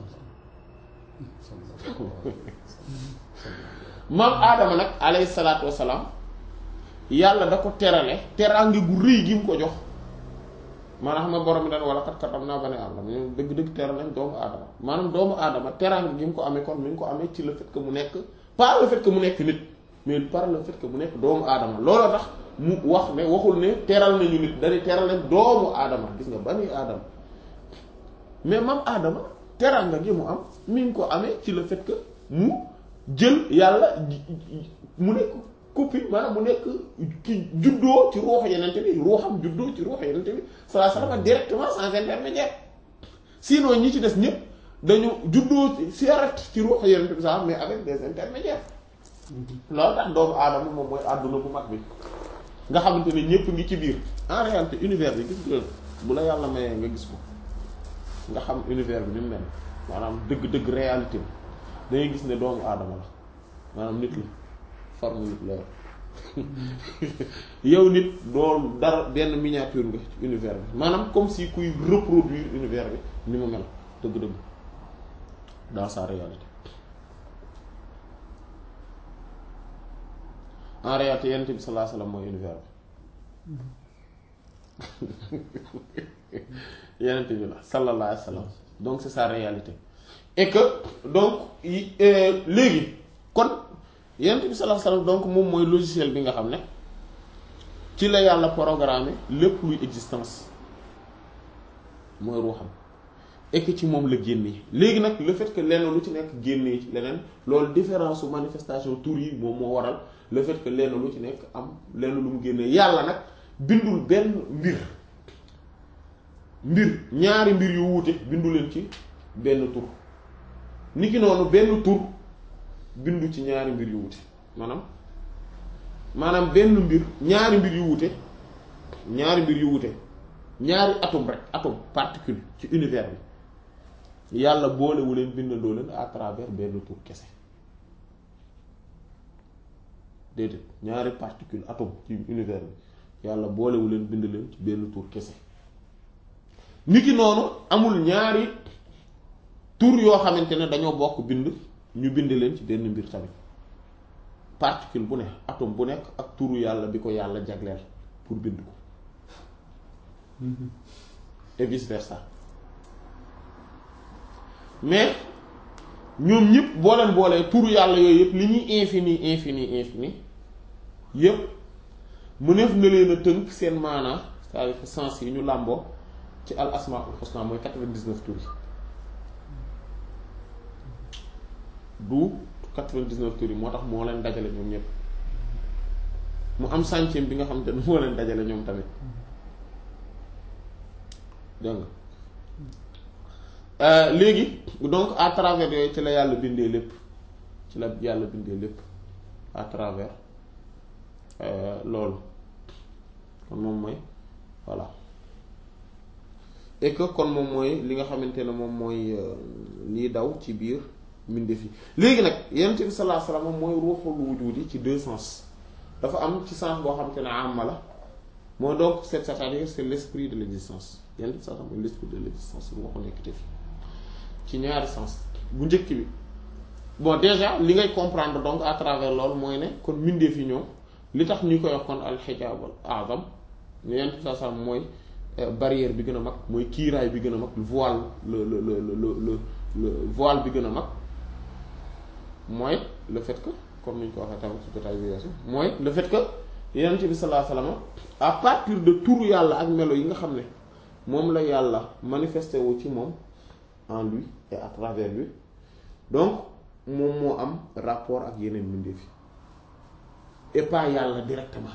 maam aadama nag alayhi salaatu wasalaam yàlla da ko terale teraange gu rëy gi mu ko jox maanaam xam nga borom bi daan wala kat katam naa ba ne aadama ñoom dëgg-dëgg teral nañ doomu aadama maanaam doomu aadama teraange gi mu ko amee kon mi ngi ko amee ci le fait que mu nekk pas le fait que mu nekk nit mais par le fait que mu nekk doomu aadama looloo tax mu wax ne waxul ne teral nañu nit dañuy teral nañ doomu aadama gis nga bani aadama mais mam aadama teraanga gi mu am mi ngi ko amee ci le fait que mu jël yàlla mu nekk copie maanaam mu nekk ki juddoo ci ruux yenente bi ruuxam juddoo ci ruux yenente bi sallallahu alayhi wasallam directement sans intermédiaire sinon ñi ci des ñëpp dañu juddoo ci direct ci ruux yenente bi sax mais avec des intermédiaires loolu tax doomu aadama moom mooy àdduna bu mag bi nga xamante ne ñëpp ngi ci biir en réalité univers bi gis nga bu la yàlla mayee nga gis ko nga xam univers bi ni mu mel maanaam dëgg-dëgg réalité bi dangay gis ne doomu aadama la maanaam nit la forme nit la yow nit doo dara benn miniature nga ci univers bi maanaam comme si kuy reproduire univers bi ni mu mel dëgg-dëgg dans sa réalité en réalité yonent bi sallallahu alayhi wasallam mooy univers bi yonent bi la sallallahu alayhi wasallam donc c'est sa réalité et que donc léegi kon yonent bi sallallahu alayhi wasallam donc moom mooy logiciel bi nga xam ne ci la yàlla programmé lépp luy existence mooy ruuxam et que ci moom la génnee léegi nag le fait que lenn lu ci nekk génnee ci leneen loolu différence su manifestation tur yi moom moo waral le fait que lenn lu ci nekk am lenn lu mu génnee yàlla nag bindul benn mbir mbir ñaari mbir yu wuute bindu leen ci benn tur niki noonu benn tur bindu ci ñaari mbir yu wuute maanaam maanaam benn mbir ñaari mbir yu wuute ñaari mbir yu wuute ñaari atome rek atome particule ci univers bi yàlla boolewu leen bindandoo leen à travers benn tur kese déedéet ñaari particule atome ci univers bi yàlla boolewu leen bind leen ci benn tur kese niki noonu amul ñaari tur yoo xamante ne dañoo bokk bind ñu bind leen ci benn mbir tamit particule bu ne atome bu nekk ak turu yàlla bi ko yàlla jagleel pour bind ko et vice versa mais ñoom ñëpp boo leen boolee turu yàlla yooyu yëpp li ñuy infini infini infini yëpp mëneef na leen a tënk seen maanaa c'est-à-dire que sens yi ñu làmboo ci al asmaul husna mooy quatre-vingt-dix-neuf tur yi du quatre-vingt-dix-neuf tur yi moo tax moo leen dajale ñoom ñëpp mu am centième bi nga xam te ne moo leen dajale ñoom tamit dégg nga léegi donc à travers yooyu ci la yàlla bindee lépp ci la yàlla bindee lépp à travers loolu kon moom mooy voilà et que kon moom mooy li nga xamante ne moom mooy lii daw ci biir mbindeef yi léegi nag yonent bi sallallahu alayhi wasallam mooy ruuxul wujudi ci deux sens dafa am ci sens boo xamante ne amma la moo donc c'est c'est-à-dire c'est l'esprit de l'existence yonent bi sallallahu alayhi wasallam mooy l'esprit de l'existence ruuxu nekkite fi ci ñaari sens bu njëkk bi bon déjà li ngay comprendre donc à travers loolu mooy ne kon mbindeef yi ñoom li tax ñu koy wax kon al-hijab al-a'zam ne yonent bi sallallahu alayhi wasallam mooy barrière bi gën a mag mooy kiiraay bi gën a mag voile le le le le le voile bi gën a mag mooy le fait que comme ni ñu ko waxee tamit ci jotaay bi weesu mooy le fait que yonent bi sallallahu alayhi wasallam à partir de turu yàlla ak melo yi nga xam ne moom la yàlla manifesté wu ci moom en lui et à travers lui donc moom moo am rapport ak yeneen mbindeef yi et pas yàlla directement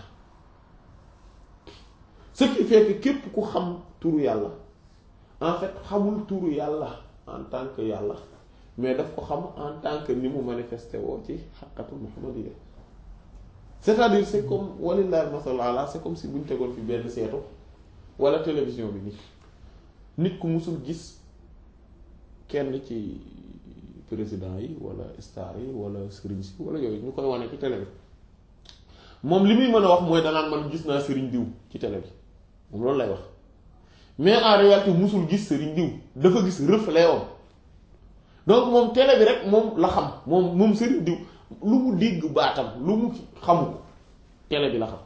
ce qui fait que képp ku xam turu yàlla en fait xamul turu yàlla en tant que yàlla mais daf ko xam en tant que ni mu manifesté woo ci xaqatu muhammadiyya c'est-à-dire c'est comme walillahi masal ala c'est comme si bu ñu tegoon fi benn seetu wala télévision bi nii nit ku musul gis kenn ci président yi wala star yi wala sëriñ si wala yooyu ñu koy wane ci télé bi moom li muy mën a wax mooy danaan man gis naa sëriñ diw ci télé bi moom loolu lay wax mais en réalité musul gis sëriñ diw dafa gis reflet woon donc moom télé bi rek moom la xam moom moom sëriñ diw lu mu dégg baatam lu mu xamu ko télé bi la xam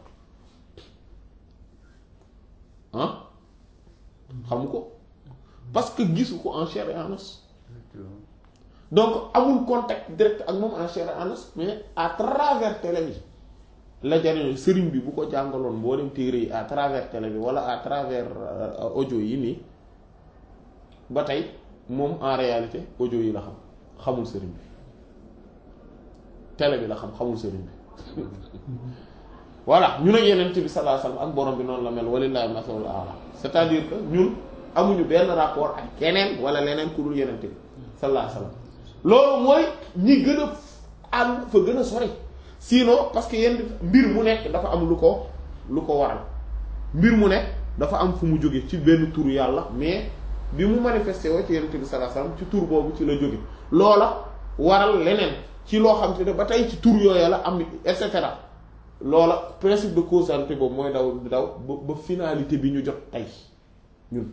ah xamu ko parce que gisu ko en chair et en os donc amul contact direct ak moom en chair et en os mais à travers télé bi la jariñoo sëriñ bi bu ko jàngaloon mboolem téere yi à travers télé bi wala à travers audio yi nii ba tey moom en réalité audio yi la xam xamul sëriñ bi télé bi la xam xamul sëriñ bi voilà ñu ne yeneen bi sallallahu alayhi wasallam ak borom bi noonu la mel walillahi masalul ala c'est-à-dire que ñun amuñu benn rapport ak keneen wala leneen ku dul yeneen bi sallallahu alayhi wasallam loolu mooy ñi gën a am fa gën a sori sinon parce que yenn mbir mu nekk dafa am lu ko lu ko waral mbir mu nekk dafa am fu mu jóge ci benn turu yàlla mais bi mu manifesté woo ci yenent bi sallallahu alayhi wasallam ci tur boobu ci la jóge loola waral leneen ci loo xam te ne ba tey ci tur yooya la am et cetera loola principe de causalité boobu mooy daw di daw ba ba finalité bi ñu jot tey ñun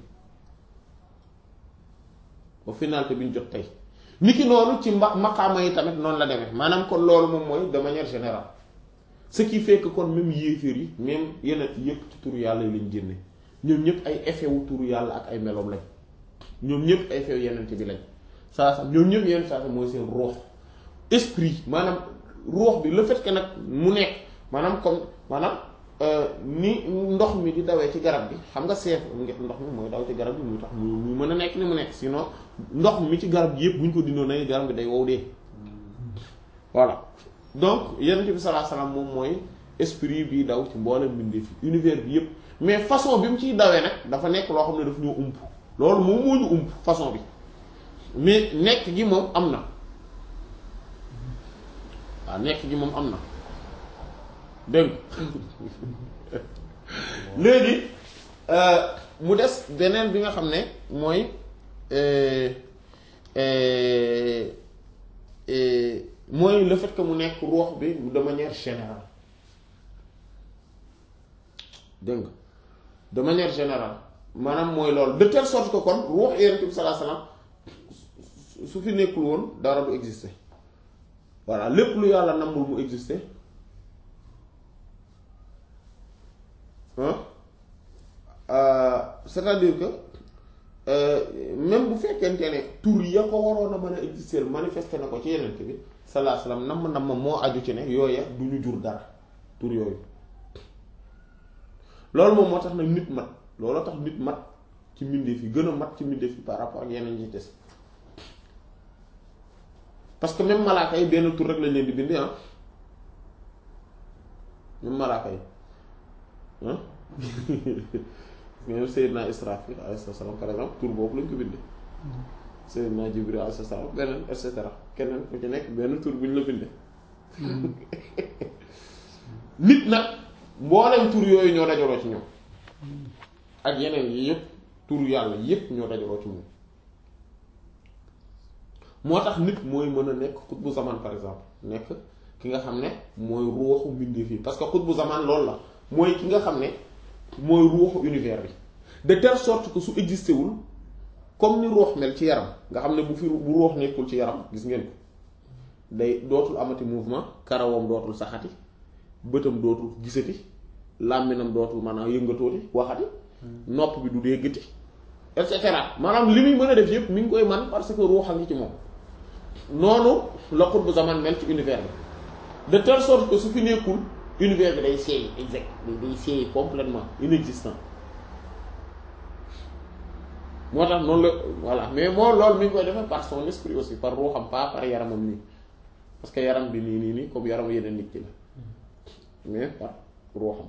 ba finalité bi ñu jot tey niki noonu ci mba maqaama yi tamit noonu la demee maanaam kon loolu moom mooy de manière générale ce qui fait que kon même yéeféer yi même yeneen yépp ci turu yàlla yi lañ génne ñoom ñëpp ay effet wu turu yàlla ak ay meloom lañ ñoom ñëpp ay effet yeneen bi lañ saa saa ñoom ñëpp yeneen saa saa mooy seen ruux esprit maanaam ruux bi le fait que nag mu nekk maanaam comme maanaam ni ndox mi di dawee ci garab gi xam nga seef ndox mi mooy daw ci garab gi muy tax muy muy mën a nekk ni mu nekk sinon ndox mi ci garab gi yëpp bu ñu ko dindoo na garab gi day wow dee voilà donc yenent bi sallallahu alayhi wasallam moom mooy esprit bi daw ci mboolem mbindeef fi univers bi yëpp mais façon bi mu ciy dawee nag dafa nekk loo xam ne daf ñoo ump loolu moom moo ñu ump façon bi mais nekk gi moom am na waaw nekk gi moom am na dégg léegi mu des beneen bi nga xam ne mooy mooy le fait que mu nekk ruux bi de manière générale dégg nga de manière générale maanaam mooy loolu de telle sorte que kon ruux Yonent bi sallallahu alayhi wasallam su fi nekkul woon dara du exister voilà lépp lu yàlla namul mu exister c'est-à-dire que même bu fekkente ne tur ya ko waroon a mën a exister manifester na ko ci yeneen bi sallallahu alayhi wasallam namm namm moo aju ci ne yooya du ñu jur dara tur yooyu loolu moom moo tax nag nit mat looloo tax nit mat ci mbindeef yi gën a mat ci mbindeef yi par rapport ak yeneen yi des parce que même malaaka yi benn tur rek lañ leen di bindi ah même malaaka yi ah même Seydina Israfil alayhi salaam par exemple tur boobu lañ ko bindee Seydina Jibril alayhi salaam beneen et cetera keneen ku ci nekk benn tur bu ñu la bindee nit nag mboolem tur yooyu ñoo dajaloo ci ñoom ak yeneen yi yëpp tur yàlla yëpp ñoo dajaloo ci moom moo tax nit mooy mën a nekk xutbu zaman par exemple nekk ki nga xam ne mooy ruuxu mbindeef yi parce que xutbu zaman loolu la mooy ki nga xam ne mooy ruuxu univers bi de telle sorte que su existé wul comme ni ruux mel ci yaram nga xam ne bu fi bu ruux nekkul ci yaram gis ngeen ko day dootul amati mouvement karawam dootul saxati bëtam dootul gisati làmminam dootul maanaam yëngatooti waxati nopp bi du déggati et cetera maanaam li muy mën a def yépp mi ngi koy man parce que ruux a ngi ci moom noonu la xutbu zaman mel ci univers bi de telle sorte que su fi nekkul univers bi day seey exact day seey complètement inexistant moo tax noonu la voilà mais moo loolu mi ngi koy defee par son esprit aussi par ruuxam pas par yaramam nii parce que yaram bi nii nii nii comme yaram yeneen nit ki la mais par ruuxam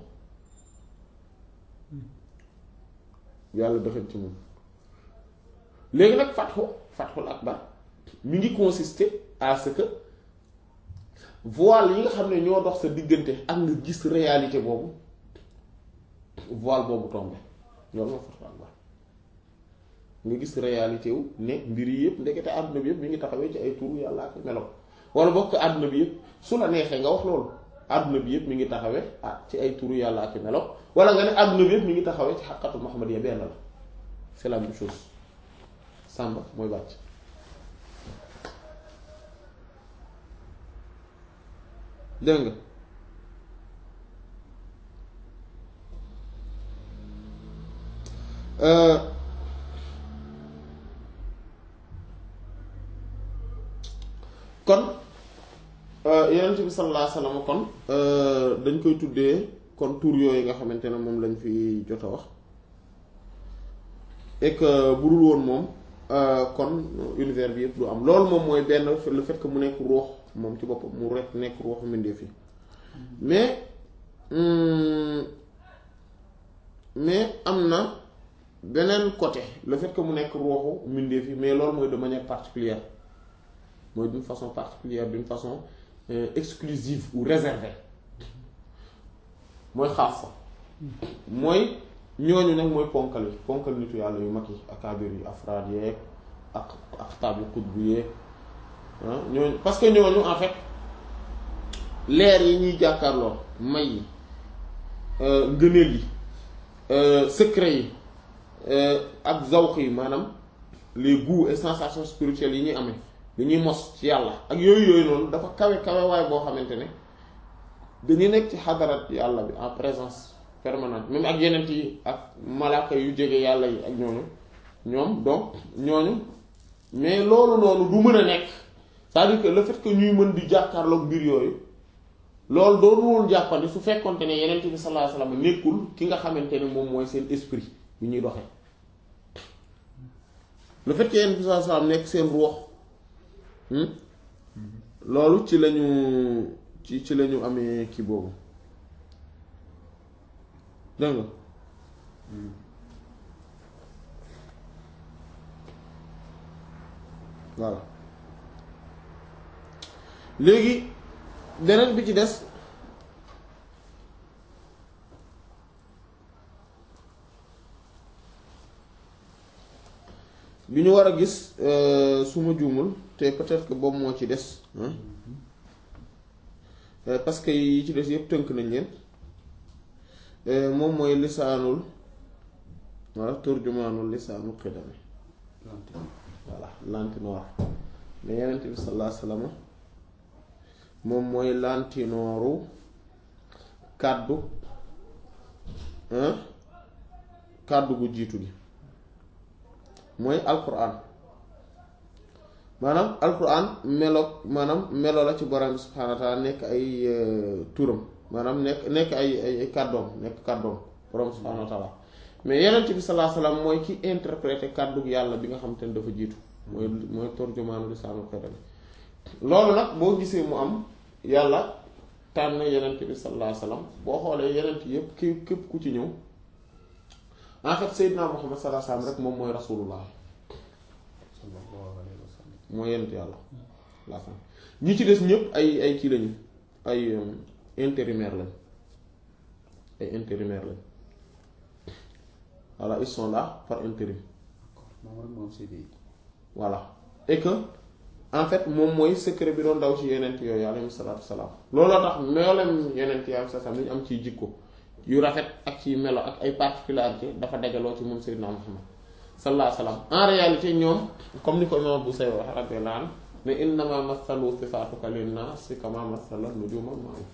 yàlla defal ci moom léegi nag fatxu fatxul akbar mi ngi consister à ce que voile yi nga xam ne ñoo dox sa diggante ak nga gis réalité boobu voile boobu tombé loolu moo fatxul akbar nga gis réalité wu ne mbir yi yëpp ndekete àdduna bi yëpp mi ngi taxawee ci ay turu yàlla ak melo wala bokk àdduna bi yëpp su la neexee nga wax loolu àdduna bi yëpp mi ngi taxawee ah ci ay turu yàlla ak melo wala nga ne àdduna bi yëpp mi ngi taxawee ci xaqatu Muhammad ya benn la c'est la même chose sàmba mooy bàcc dégg nga kon yonent bi sallallahu alayhi wasallam kon dañ koy tuddee kon tur yooyu nga xamante ne moom lañ fi jot a wax et que bu dul woon moom kon univers bi yëpp du am loolu moom mooy benn le fait que mu nekk ruux moom ci boppam mu rek nekk ruuxu mbindeef yi mais mais am na beneen côté le fait que mu nekk ruuxu mbindeef yi mais loolu mooy de manière particulière mooy d'une façon particulière d'une façon euh, exclusive ou réservée mooy xaas fa mooy ñooñu nag mooy ponkal yi ponkal nitu yàlla yu mag yi akaabir yi afraad yeeg ak aqtaab yu qutb yeeg ah ñooñu parce que ñooñu en fait leer yi ñuy jàkkaarloo may yi ngëneel yi secret yi ak zawq yi maanaam les goûts et sensations spirituelles yi ñuy amee li ñuy mos ci yàlla ak yooyu yooyu noonu dafa kawe kawe waay boo xamante ne dañuy nekk ci xadarat yàlla bi en présence permanente même ak yeneen yi ak malaaka yu jege yàlla yi ak ñooñu ñoom donc ñooñu mais loolu noonu du mën a nekk c'est-à-dire que le fait que ñuy mën di jàkkaarloog mbir yooyu loolu doonu woon jàppandi su fekkonte ne yeneen bi sallallahu alayhi wasallam nekkul ki nga xamante ne moom mooy seen esprit yu ñuy doxee le fait que yeneen bi sallallahu alayhi wasallam nekk seen ruux loolu ci lañu ci ci lañu amee kii boobu dégg nga voilà léegi beneen bi ci des bi ñu war a gis su ma juumul te peut-être que boobu moo ci des parce que yi ci des yëpp tënk nañ leen moom mooy lisaanul walla turjumaanul lisaanul xidami voilà lantinoor mais yenent bi sallallahu alayhi wasallam moom mooy lantinooru kàddu kàddu gu jiitu gi mooy alquran maanaam alquran melo maanaam melo la ci borom bi subhaanahu wa taala nekk ay turam maanaam nekk nekk ay ay kàddoom nekk kàddoom borom bi subhaanahu wa taala mais yenent bi sallallahu alayhi wasallam mooy ki interpréter kàddu yàlla bi nga xam te ne dafa jiitu mooy mooy turjumaanu lisaanul xidami loolu nag boo gisee mu am yàlla tànn yenent bi sallallahu alayhi wasallam boo xoolee yenent yépp ki képp ku ci ñëw en fait Seydina Muhammad sallallahu alayhi wasallam rek moom mooy rasulullah mooy yenent yàlla la fin ñi ci des ñëpp ay ay kii lañu ay intérimaire lañ ay intérimaire lañ voilà ils sont là par intérim voilà et que en fait moom mooy secret bi doon daw ci yenent yooyu alayhi salaatu wasalaam looloo tax meolem yenent yi alayhi salaam li ñu am ciy jikko yu rafet ak ci melo ak ay particularité dafa dajaloo ci moom Seydina Muhammad sallallahu alayhi wasallam en réalité ñoom comme ni ko imam bu say wax radiyallahu anhu ne innama mathalu sifaatuka linnaasi kama mathala nujuma ma'i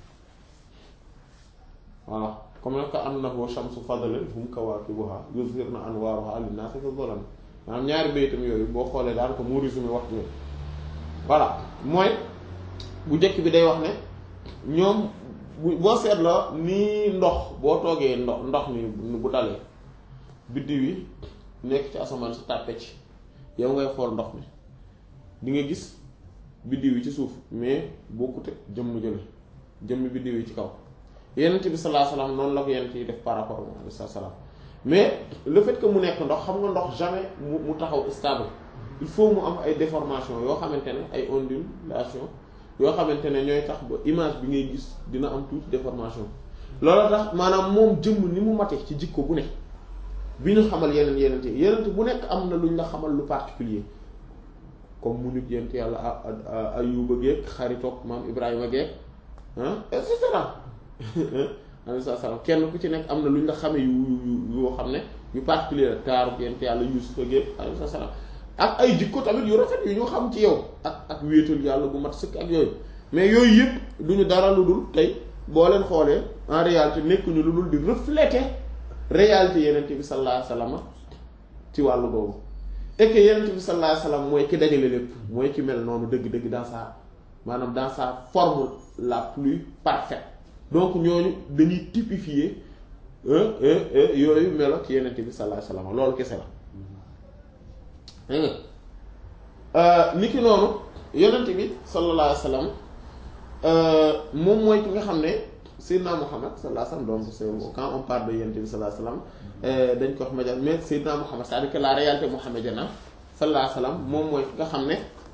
voilà comme nag ka annahu shamsu fadlin hum kawaakibuha yuzhirna anwaaruha linnaasi fi dhulam maanaam ñaari baytam yooyu boo xoolee daan ko mu résumé wax yooyu voilà mooy bu njëkk bi day wax ne ñoom bu boo seetloo nii ndox boo toogee ndox ndox mi bu dalee biddiw yi nekk ci asamaan si tàppe ci yow ngay xool ndox mi di nga gis biddiw yi ci suuf mais bokkute jëmm jële jëmm biddiw yi ci kaw yenent bi sallallahu alayhi wasallam noonu la ko yenent yi def par rapport moom alayhi salaam mais le fait que mu nekk ndox xam nga ndox jamais mu mu taxaw stable il faut mu am ay déformation yoo xamante ne ay ondulation yoo xamante ne ñooy tax ba image bi ngay gis dina am tuuti déformation loolu tax maanaam moom jëmm ni mu mate ci jikko bu ne bi ñu xamal yeneen yeneen yi yeneen bu nekk am na luñ la xamal lu particulier comme mu nit yent yàlla Ayuba geek xaritoog maam Ibrahima geek ah et cetera alayhi salaam kenn ku ci nekk am na luñ la xame yu yu yoo xam ne yu particulier taaru yent yàlla Yuusufa geek alayhi salaam ak ay jikko tamit yu rafet yu ñu xam ci yow ak ak wéetal yàlla bu mat sëkk ak yooyu mais yooyu yëpp duñu dara lu dul tey boo leen xoolee en réalité nekkuñu lu dul di refléter réalité yenent bi sallallahu alayhi wasallam ci wàllu boobu et que yenent bi sallallahu alayhi wasallam mooy ki dajale lépp mooy ki mel noonu dëgg-dëgg dans sa maanaam dans sa forme la plus parfaite donc ñooñu dañuy typifier yooyu melo ci yenent bi sallallahu alayhi wasallam loolu kese la ni ki noonu yonent bi sallallahu alayhi wasallam moom mooy ki nga xam ne Seydina Muhammad sallallahu alayhi wasallam donc c'est quand on parle de yonent bi sallallahu alayhi wasallam dañ ko wax média mais Seydina Muhammad c'est-à-dire que la réalité mohammedienne sallallahu alayhi wasallam moom mooy ki nga xam ne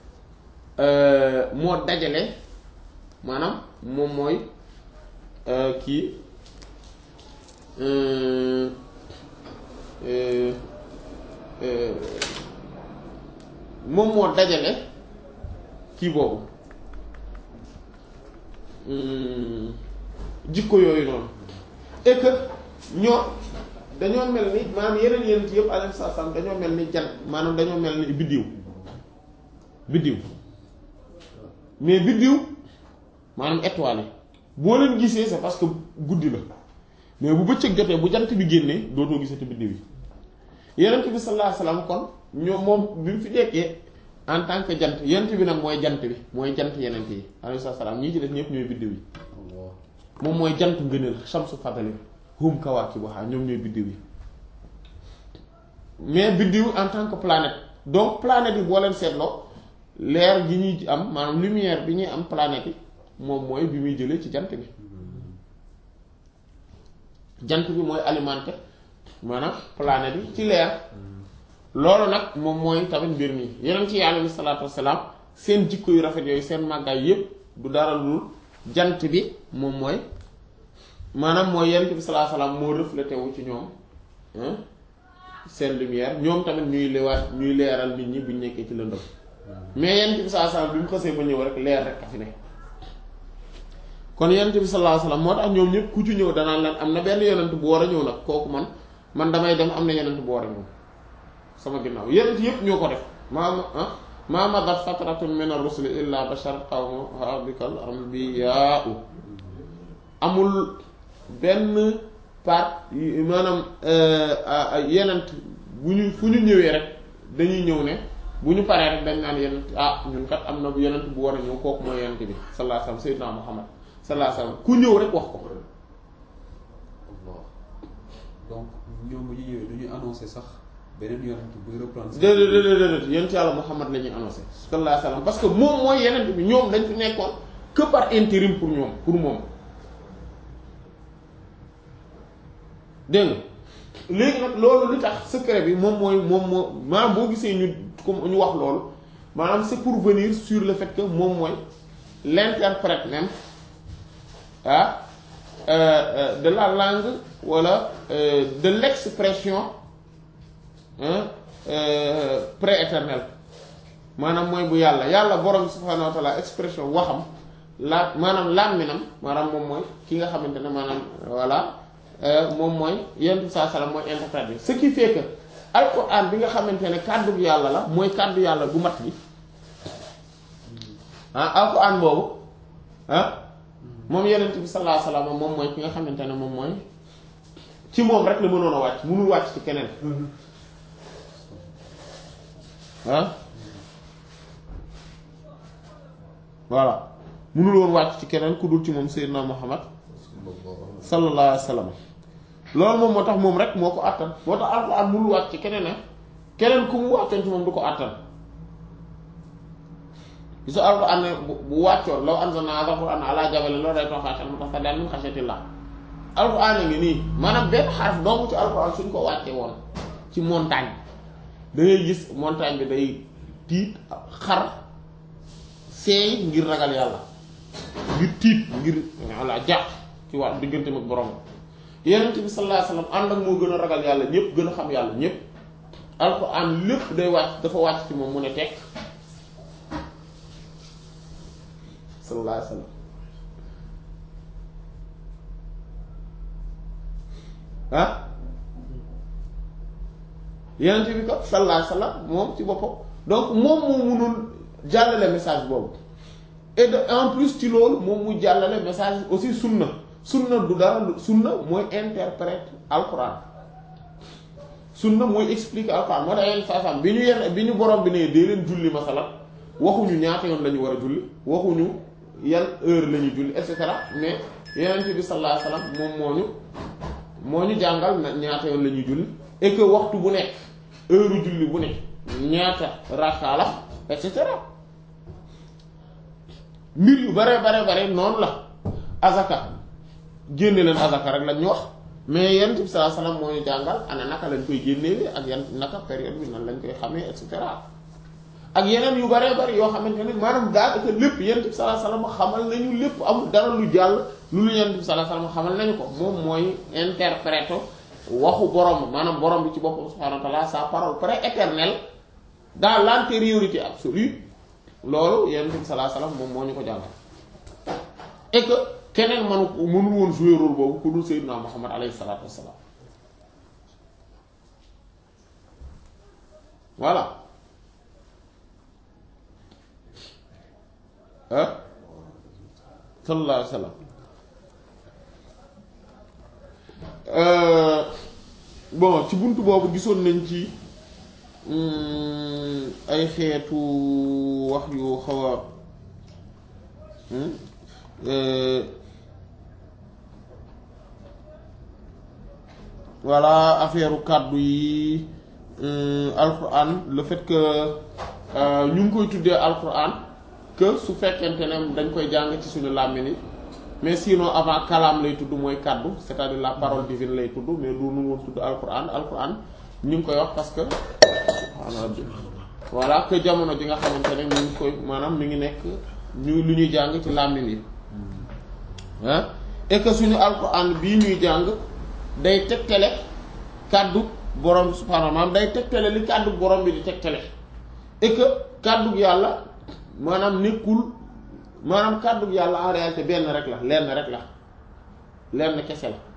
moo dajale maanaam moom mooy kii moom moo dajale kii boobu jikko yooyu noonu et que ñoo dañoo mel ni maanaam yeneen yeneen yëpp alayhi salaam dañoo mel ni jant maanaam dañoo mel ni biddiw biddiw mais biddiw maanaam étoile yi boo leen gisee c'est parce que guddi la mais bu bëccëg jotee bu jant bi génnee dootoo gisati biddiw yi yenent bi sallallahu alayhi wasallam kon ñoom moom bi mu fi nekkee en tant que jant yenent bi nag mooy jant bi mooy jant yenent yi alayhi salaam ñii ci def ñëpp ñooy biddiw yi moom mooy jant ngëneel shamsu fadali hum kawaakibuha ñoom ñooy biddiw yi mais biddiw en tant que planète donc planète yi boo leen seetloo leer gi ñuy am maanaam lumière bi ñuy am planète yi moom mooy bi muy jëlee ci jant bi jant bi mooy alimenté maanaam planète yi ci leer loolu nag moom mooy tamit mbir mi yeneen ci yàlla bi salaatu wassalaam seen jikko yu rafet yooyu seen màggaay yépp du dara lu jant bi moom mooy maanaam mooy yenent bi sallallahu alayhi wasallam moo reflété wu ci ñoom seen lumière ñoom tamit ñuy leewaat ñuy leeral nit ñi buñ nekkee ci lëndëm mais yenent bi sallallahu alayhi wasallam bi mu xasee ba ñëw rek leer rek a fi ne kon yenent bi sallallahu alayhi wasallam moo tax ñoom ñëpp ku ci ñëw danaan leen am na benn yenent bu war a ñëw nag kooku man man damay dem am na yenent bu war a ñëw sama ginnaaw yenent yëpp ñoo ko def maama ah ma madat fatratun min ar-rusuli illa bashar qawmuha bikal anbiyaa'u amul benn part maanaam yenent bu ñu fu ñu ñëwee rek dañuy ñëw ne bu ñu paree rek dañ naan yenent ah ñun kat am na yenent bu war a ñëw kooku mooy yenent bi sallallahu alayhi wasallam sayyidina Muhammad sallallahu alayhi wasallam ku ñëw rek wax ko donc ñoom bu ñu ñëwee du ñu annoncé sax beneen yonent buy reprendre. déedéet déedéet déedéet yonent yàlla Muhammad la ñuy annoncé sallallahu alayhi wasallam parce que moom mooy yenent bi ñoom dañ fi nekkoon que par intérim pour ñoom pour moom dégg nga léegi nag loolu li tax secret bi moom mooy moom moo maanaam boo gisee ñu comme ñu wax loolu maanaam c'est pour venir sur le fait que moom mooy l'interprète même ah euh, de la langue wala euh, de l'expression euh, prééternelle maanaam mooy bu yàlla yàlla borom subhaanahu wa ta'ala expression waxam la maanaam làmminam maanaam moom mooy ki nga xamante ne maanaam voilà moom mooy yonent bi saa salaam mooy interprète bi ce qui fait que alquran bi nga xamante ne kàddu yàlla la mooy kàddu yàlla gu mat bi ah alquran boobu ah moom yonent bi sallallahu alayhi wasallam moom mooy ki nga xamante ne moom mooy ci moom rek la mënoon a wàcc mënul wàcc ci keneen ah voilà mënul woon wàcc ci keneen ku dul ci moom Seydina Muhammad sallallahu alayhi wasallam loolu moom moo tax moom rek moo ko àttan moo tax alxuraan mënul wàcc ci keneen ne keneen ku mu wàccoon ci moom du ko àttan gisu alxuraan ne bu wàccoon law anzalna hadha alxuraan ala jabalin la ra'aytahu khashi'an mutasaddian min khashyatillah alxuraan a ngi nii maanaam benn xaraf dong ci alxuraan suñ ko wàccee woon ci montagne da ngay gis montagne bi day tiit xar seey ngir ragal yàlla ngir tiit ngir walla jàq ci wàll diggante ak borom yonent bi sallallahu alayhi wasallam ànd ak moo gën a ragal yàlla ñëpp gën a xam yàlla ñëpp alxuraan lépp day wàcc dafa wàcc ci moom mu ne tekk sallallahu alayhi wasallam ah yonent bi ko sallallahu alayhi wasallam moom ci boppam donc moom moo mënul jàllale message boobu et de en plus ci loolu moom mu jàllale message aussi sunna sunna du dara sunna mooy interprète alquran sunna mooy expliquer alquran moo tax yenn saa bi ñu yenn bi ñu borom bi ne dee leen julli masala waxuñu ñaata yoon la ñu war a julli waxuñu yan heure la ñuy julli et cetera mais yeneen bi sallallahu alayhi wasallam moom moo ñu moo ñu jàngal na ñaata yoon la ñuy julli et que waxtu bu nekk heure julli bu nekk ñaata rakka la et cetera mbir yu bare bare bare noonu la azaka génne leen azaka rek lañ ñu wax mais yonent bi sallallahu alayhi wasallam moo ñu jàngal ana naka lañ koy génnee ak yan naka période bi nan lañ koy xamee et cetera ak yeneen yu bare bare yoo xamante ne maanaam daanaka lépp yonent bi sallallahu alayhi wasallam xamal nañu lépp amul dara lu jàll lu lu yonent bi sallallahu alayhi wasallam xamal nañu ko moom mooy interprète waxu borom maanaam borom bi ci boppam subhanahu wa ta'ala sa parole prééternelle dans l'antériorité absolue loolu yonent bi sallallahu alayhi wasallam moom moo ñu ko jàngal et que keneen manu mënul woon jouer rôle boobu ku dul Seydina Muhammad alayhi salaatu wassalaam voilà ah sallallahu alayhi wasallam bon ci buntu boobu gisoon nañ ci ay xeetu wax yu xaw a voilà affaire kàddu yi alquran le fait que ñu ngi koy tuddee alquran que su fekkente ne dañ koy jàng ci suñu làmmiñ yi mais sinon avant kalaam lay tudd mooy kàddu c'est-à-dire la parole divine lay tudd mais du nu woon tudd alquran alquran ñu ngi koy wax parce que voilà que jamono ji nga xamante ne ñu ngi koy maanaam mi ngi nekk ñu lu ñuy jàng ci làmmiñ yi ah et que suñu alquran bii ñuy jàng day tegtale kàddu borom bi subhaanahu maanaam day tegtale li kàddu borom bi di tegtale et que kàddu yàlla maanaam nekkul maanaam kàddu yàlla en réalité benn rek la lenn rek la lenn kese la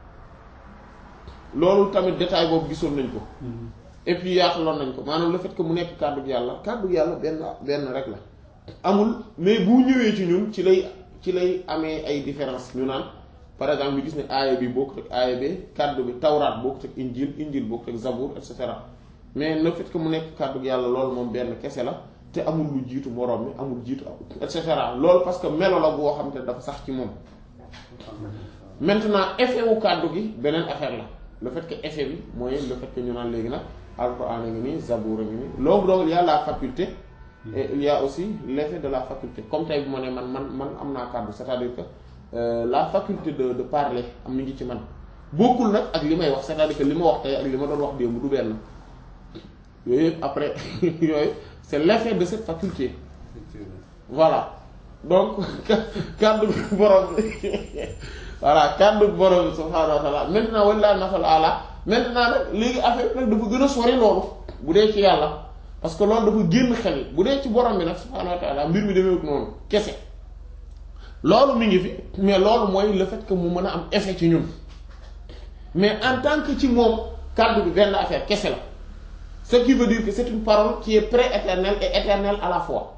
loolu tamit détail boobu gisoon nañ ko et puis yaataloon nañ ko maanaam le fait que mu nekk kàddu yàlla kàddu yàlla benn benn rek la amul mais bu ñëwee ci ñun ci lay ci lay amee ay différence ñu naan par exemple ñu gis ne aaya bi bokkut ak aaya bi kàddu bi tawraat bokkut ak injil injil bokkut ak zabur et cetera mais le fait que mu nekk kàddu yàlla loolu moom benn kese la te amul lu jiitu moroom mi amul jiitu et cetera loolu parce que melo la boo xam te dafa sax ci moom maintenant effet wu kàddu gi beneen affaire la le fait que effet bi mooy le fait que ñu naan léegi nag alquran a ngi nii zabour a ngi nii loolu donc il y a la faculté et il y a aussi l'effet de la faculté comme tey bu ma ne man man man am naa kàddu c'est-à-dire que euh, la faculté de de parler am mi ngi ci man bokkul nag ak li may wax c'est-à-dire que li ma wax tey ak li ma doon wax démb du benn yooyu yëpp après yooyu c'est l'effet de cette faculté voilà donc kàddu borom voilà kàddu borom subhaanahu wa ta'ala maintenant wallaahi masal ala maintenant nag léegi affaire nag dafa gën a sori loolu bu dee ci yàlla parce que loolu dafa génn xel bu dee ci borom bi nag subhaanahu wa ta'ala mbir mi demeewut noonu kese loolu mi ngi fi mais loolu mooy le fait que mu mën a am effet ci ñun mais en tant que ci moom kàddu bi benn affaire kese la ce qui veut dire que c'est une parole qui est pré-éternelle et éternelle à la fois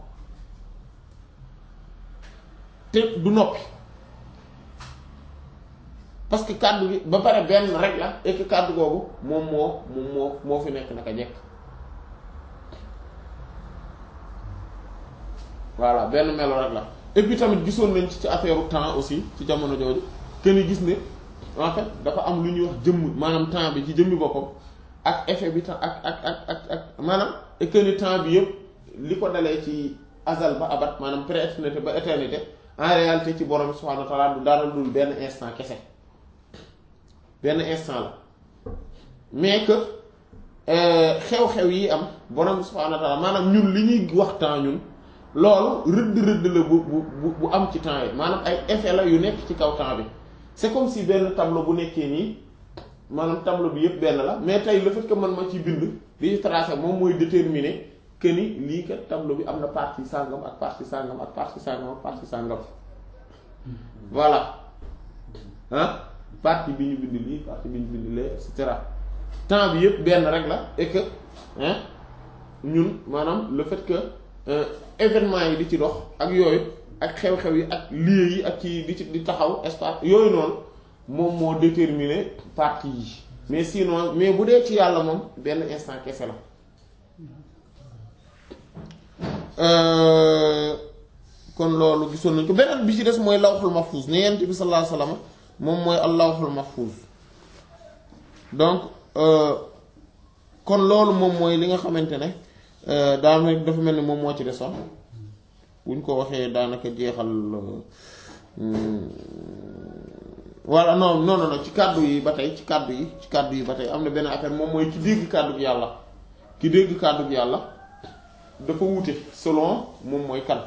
te du noppi parce que kàddu bi ba pare benn rek la et que kàddu googu moom moo moom moo moo fi nekk naka jekk voilà benn melo rek la et puis tamit gisoon nañ ci ci affaire temps aussi ci jamono jooju que ni gis ne en fait dafa am lu ñuy wax jëmm maanaam temps bi ci jëmmi boppam ak effet bi temps ak ak ak ak ak maanaam et que ni temps bi yëpp li ko dalee ci azal ba abat maanaam pré-éternité ba éternité en réalité ci borom subhanahu wa ta'ala du dara dul benn instant kese benn instant la mais que xew-xew yi am borom subhanahu wa ta'ala maanaam ñun li ñuy wax temps ñun loolu rëdd rëdd la bu bu bu am ci temps yi maanaam ay effet la yu nekk ci kaw temps bi c'est comme si benn tableau bu nekkee nii maanaam tableau bi yëpp benn la mais tey le fait que man ma ci bind di ci tracé moom mooy déterminer que ni lii kat tableau bi am na partie sàngam ak partie sàngam ak partie sàngam ak partie sàngam voilà ah partie bi ñu bind lii partie bi ñu bind lee et cetera temps bi yëpp benn rek la et que hein ñun maanaam le fait que événement yi di ci dox ak yooyu ak xew-xew yi ak lieux yi ak ci di ci di taxaw espace yooyu noonu moom moo déterminer partie yi mais sinon mais bu dee ci yàlla moom benn instant kese la kon loolu gisoon nañ ko beneen bi ci des mooy lawhul mahfuz ne yent bi sallallahu alayhi wasallam moom mooy allahul mahfuz donc kon loolu moom mooy li nga xamante ne daanaka dafa mel ni moom moo ci desoon buñ ko waxee daanaka jeexal walla non non non ci kàddu yi ba tey ci kàddu yi ci kàddu yi ba tey am na benn affaire moom mooy ki dégg kàddu gi yàlla ki dégg kàddu gi yàlla dafa wuute selon moom mooy kan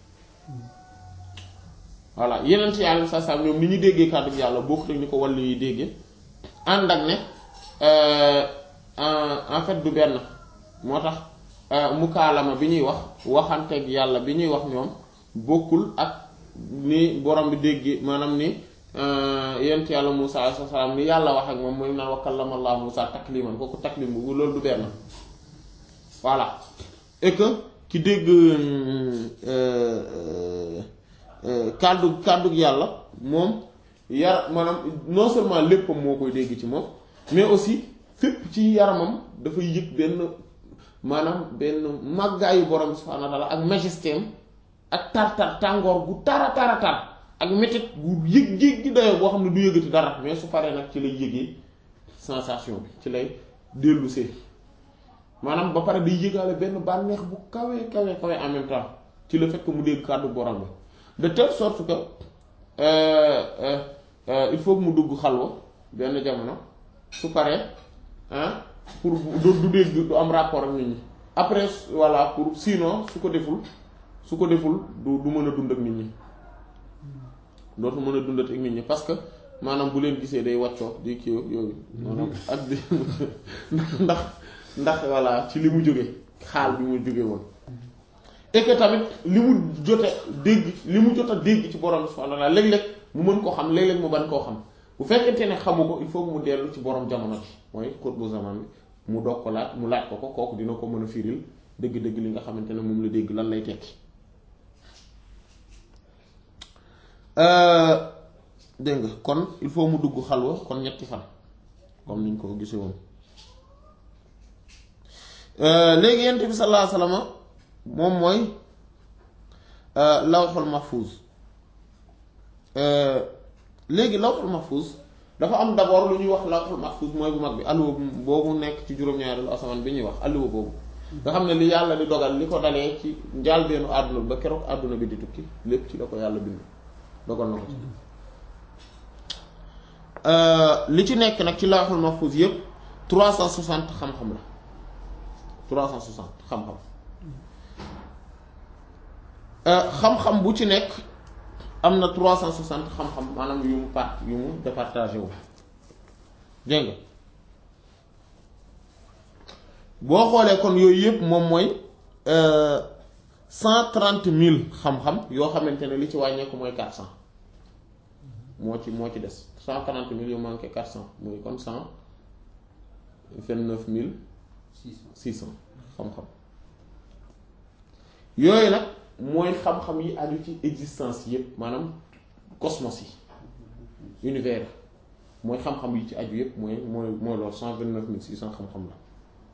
voilà yeneen ci yàlla saa saa ñoom ni ñu déggee kàddu gi yàlla bokkut ak ni ko wàllu yi déggee ànd ak ne en fait du benn moo tax mukaalama bi ñuy wax waxanteeg yàlla bi ñuy wax ñoom bokkul ak ni borom bi dégg maanaam ni yent yàlla Musa alayhi salaam ni yàlla wax ak moom mooy naan wa kallama Allah Musa takliman kooku taklim bu loolu du benn voilà et que ki dégg kàddu kàddu yàlla moom yar maanaam non seulement léppam moo koy dégg ci moom mais aussi fépp ci yaramam dafay yëg benn maanaam benn màggaayu borom subhaanahu wa ta'ala ak majesté ak tar-tar tàngoor gu tara tara tar ak métit gu yëg yëg gi dayoo boo xam ne du yëgati dara mais su paree nag ci lay yëgee sensation bi ci lay dellusee maanaam ba pare day yëgaale benn bànneex bu kawe kawe kawe en même temps ci le fait que mu dégg kàddu borom bi de telle sorte que il faut que mu dugg xalwa benn jamono su paree ah pour du du dégg du am rapport ak nit ñi après voilà pour sinon su ko deful su ko deful du du mën a dund ak nit ñi dootu mën a dundat ak nit ñi parce que maanaam bu leen gisee day wàccoo di kii yooyu maanaam ak di ndax ndax voilà ci li mu jóge xaal bi mu jóge woon et que tamit li mu jote dégg li mu jot a dégg ci borom subhanahu wa ta'ala léeg-léeg mu mën koo xam léeg-léeg mu ban koo xam bu fekkente ne xamu ko il faut que mu dellu ci borom jamono ci mooy xutbu zaman bi mu doog ko laaj mu laaj ko ko kooku dina ko mën a firil dëgg-dëgg li nga xamante ne moom la dégg lan lay tekki dégg nga kon il faut mu dugg xalwa kon ñetti fan comme niñ ko gisee woon léegi yent bi sallallahu alayhi wasallam moom mooy lawxul mahfuz léegi lawxul mahfuz dafa am d'abord lu ñuy wax lawxul mahfuz mooy bu mag bi alluwa boobu nekk ci juróom-ñaareelu asamaan bi ñuy wax alluwa boobu nga xam ne li yàlla di dogal li ko dalee ci njaalbeenu àdduna ba keroog àdduna bi di tukki lépp ci la ko yàlla bind dogal na ko ci li ci nekk nag ci lawxul mahfuz yépp 360 xam-xam la 360 xam-xam xam-xam bu ci nekk am na 360 xam-xam maanaam yu mu part yu mu départagé wu dégg nga boo xoolee kon yooyu yëpp moom mooy 130 000 xam-xam yoo xamante ne li ci wàññeeku mooy 400 moo ci moo ci des 140 000 yu manqué 400 mooy kon 129 000 600 xam-xam yooyu nag mooy xam-xam yi aju ci existence yépp maanaam cosmos yi univers mooy xam-xam yi ci aju yépp mooy mooy mooy loolu 129 600 xam-xam la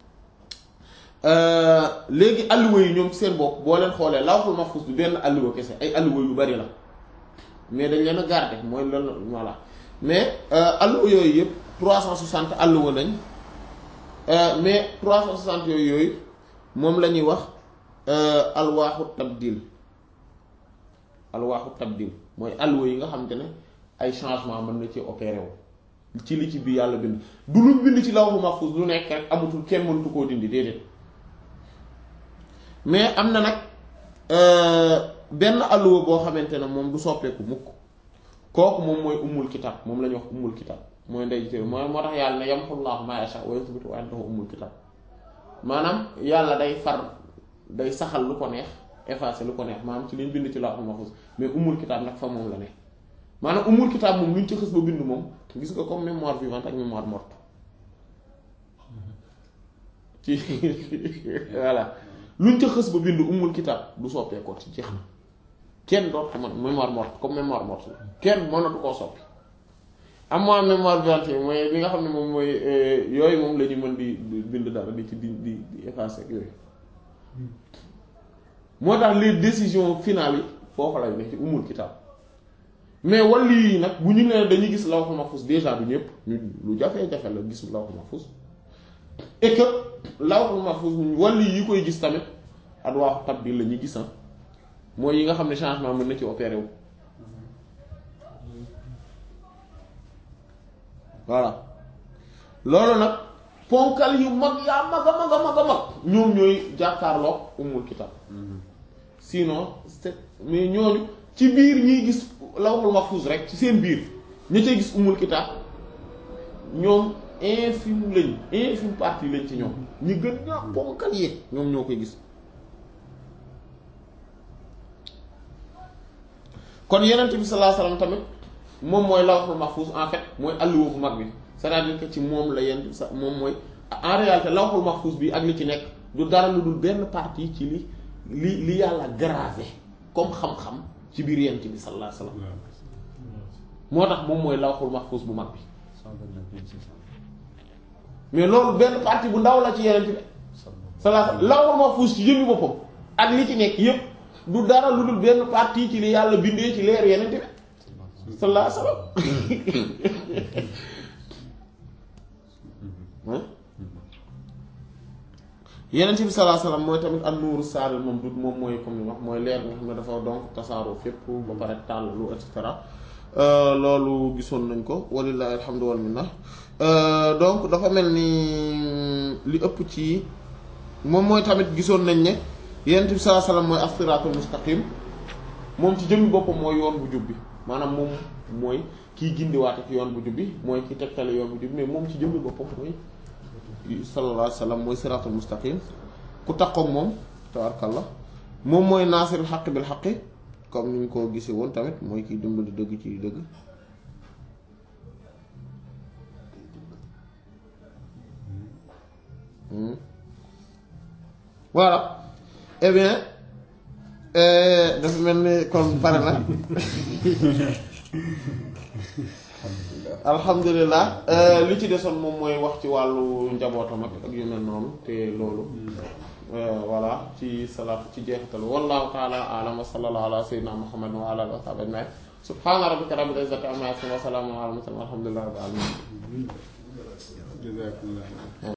léegi alluwa yi ñoom seen bopp boo leen xoolee lawhul mahfuz bi benn alluwa kese ay alluwa yu bari la mais dañ leen a garder mooy loolu voilà mais alluwa yooyu yépp 360 alluwa lañ mais 360 yooyu yooyu moom la ñuy wax alwaaxu tabdil alwaaxu tabdil mooy alluwa yi nga xamante ne ay changement mën na ci opéré wu ci li ci bi yàlla bind du lu bind ci lawhul mahfuz lu nekk rek amatul kenn mënatu koo dindi déedéet mais am na nag benn alluwa boo xamante ne moom du soppeeku mukk kooku moom mooy ummul kitab moom la ñuy wax ummul kitab mooy ndey ji mooy moo tax yàlla ne yamhullaahu maa yashaa wa yuthbitu wa indahu ummul kitab maanaam yàlla day far day saxal lu ko neex effacer lu ko neex maanaam ci liñ bind ci lawhul mahfuz mais ummul kitab nag fa moom la ne maanaam ummul kitab moom luñ ci xës ba bind moom gis nga comme mémoire vivante ak mémoire morte ci voilà luñ ca xës ba bind ummul kitab du soppeekoo ci jeex na kenn doot ko man mémoire morte comme mémoire morte la kenn mënatu koo soppi am moi mémoire vivante yi mooy li nga xam ne moom mooy yooyu moom la ñu mën di bind dara di ci di di di effacer ak yooyu moo tax les décisions finales yi foofu lay nekk ci ummul kitab mais wàllu yi nag bu ñu nee dañuy gis lawhul mahfuz déjà du ñëpp ñu lu jafe-jafe la gis lawhul mahfuz et que lawhul mahfuz wàllu yi koy gis tamit adwaaxu tabdil la ñuy gis mooy yi nga xam ne changement mën na ci opéré wu. voilà loolu nag ponkal yu mag yaa mag a mag a mag a mag ñoom ñooy jàkkaarloog umul kitab sinon c'est mais ñooñu ci biir ñiy gis lawhul mahfuz rek ci seen biir ña cay gis umul kitab ñoom infime lañ infime partie lañ ci ñoom ñi gën ñaa ponkal yeeg ñoom ñoo koy gis kon yenent bi sallallahu alayhi wasallam tamit moom mooy lawhul mahfuz en fait mooy alluwa bu mag bi c'est-à-dire que ci moom la yenn sa moom mooy en réalité lawhul mahfuz bi ak li ci nekk du dara lu dul benn partie ci li li li yàlla gravé comme xam-xam ci biir yenent bi sallallahu alayhi wasallam moo tax moom mooy lawhul mahfuz bu mag bi mais loolu benn partie bu ndaw la ci yenent bi sallallahu alayhi wasallam lawhul mahfuz ci jëmmi boppam ak li ci nekk yépp du dara lu dul benn partie ci li yàlla bindee ci leer yenent bi sallallahu alayhi wasallam yenent bi sallallahu alayhi wasallam mooy tamit an nuuru saaril moom du moom mooy comme ni wax mooy leer nga xam ne dafa donc tasaaroo fépp ba pare tàllalu et cetera loolu gisoon nañ ko walillahi alhamdu wal minna donc dafa mel ni li ëpp ci moom mooy tamit gisoon nañ ne yenent bi sallallahu alayhi wasallam mooy as-siraatul mustaqim moom ci jëmmi boppam mooy yoon bu jub bi maanaam moom mooy kiy gindiwaate ci yoon bu jub bi mooy ki tegtale yoon bu jub bi mais moom ci jëmmi boppam mooy sallallahu alayhi wasallam mooy siraatul mustaqim ku takkook moom tabarkalla moom mooy naasirul xaq bil xaqi comme ni ñu ko gisee woon tamit mooy kiy dimbali dëgg ci dëgg voilà eh bien dafa mel ni kon pare na alhamdulilah li ci desoon moom mooy wax ci wàllu njabootam ak ak yu mel noonu te loolu voilà ci salaatu ci jeexital wallahu taala alam wa sallallahu ala sayyidina muhammad wa ala alihi wa sahbihi ajma'in subhana rabbika rabbil izzati amma yasifun wa salamun ala al mursalin walhamdulillahi rabbil alamin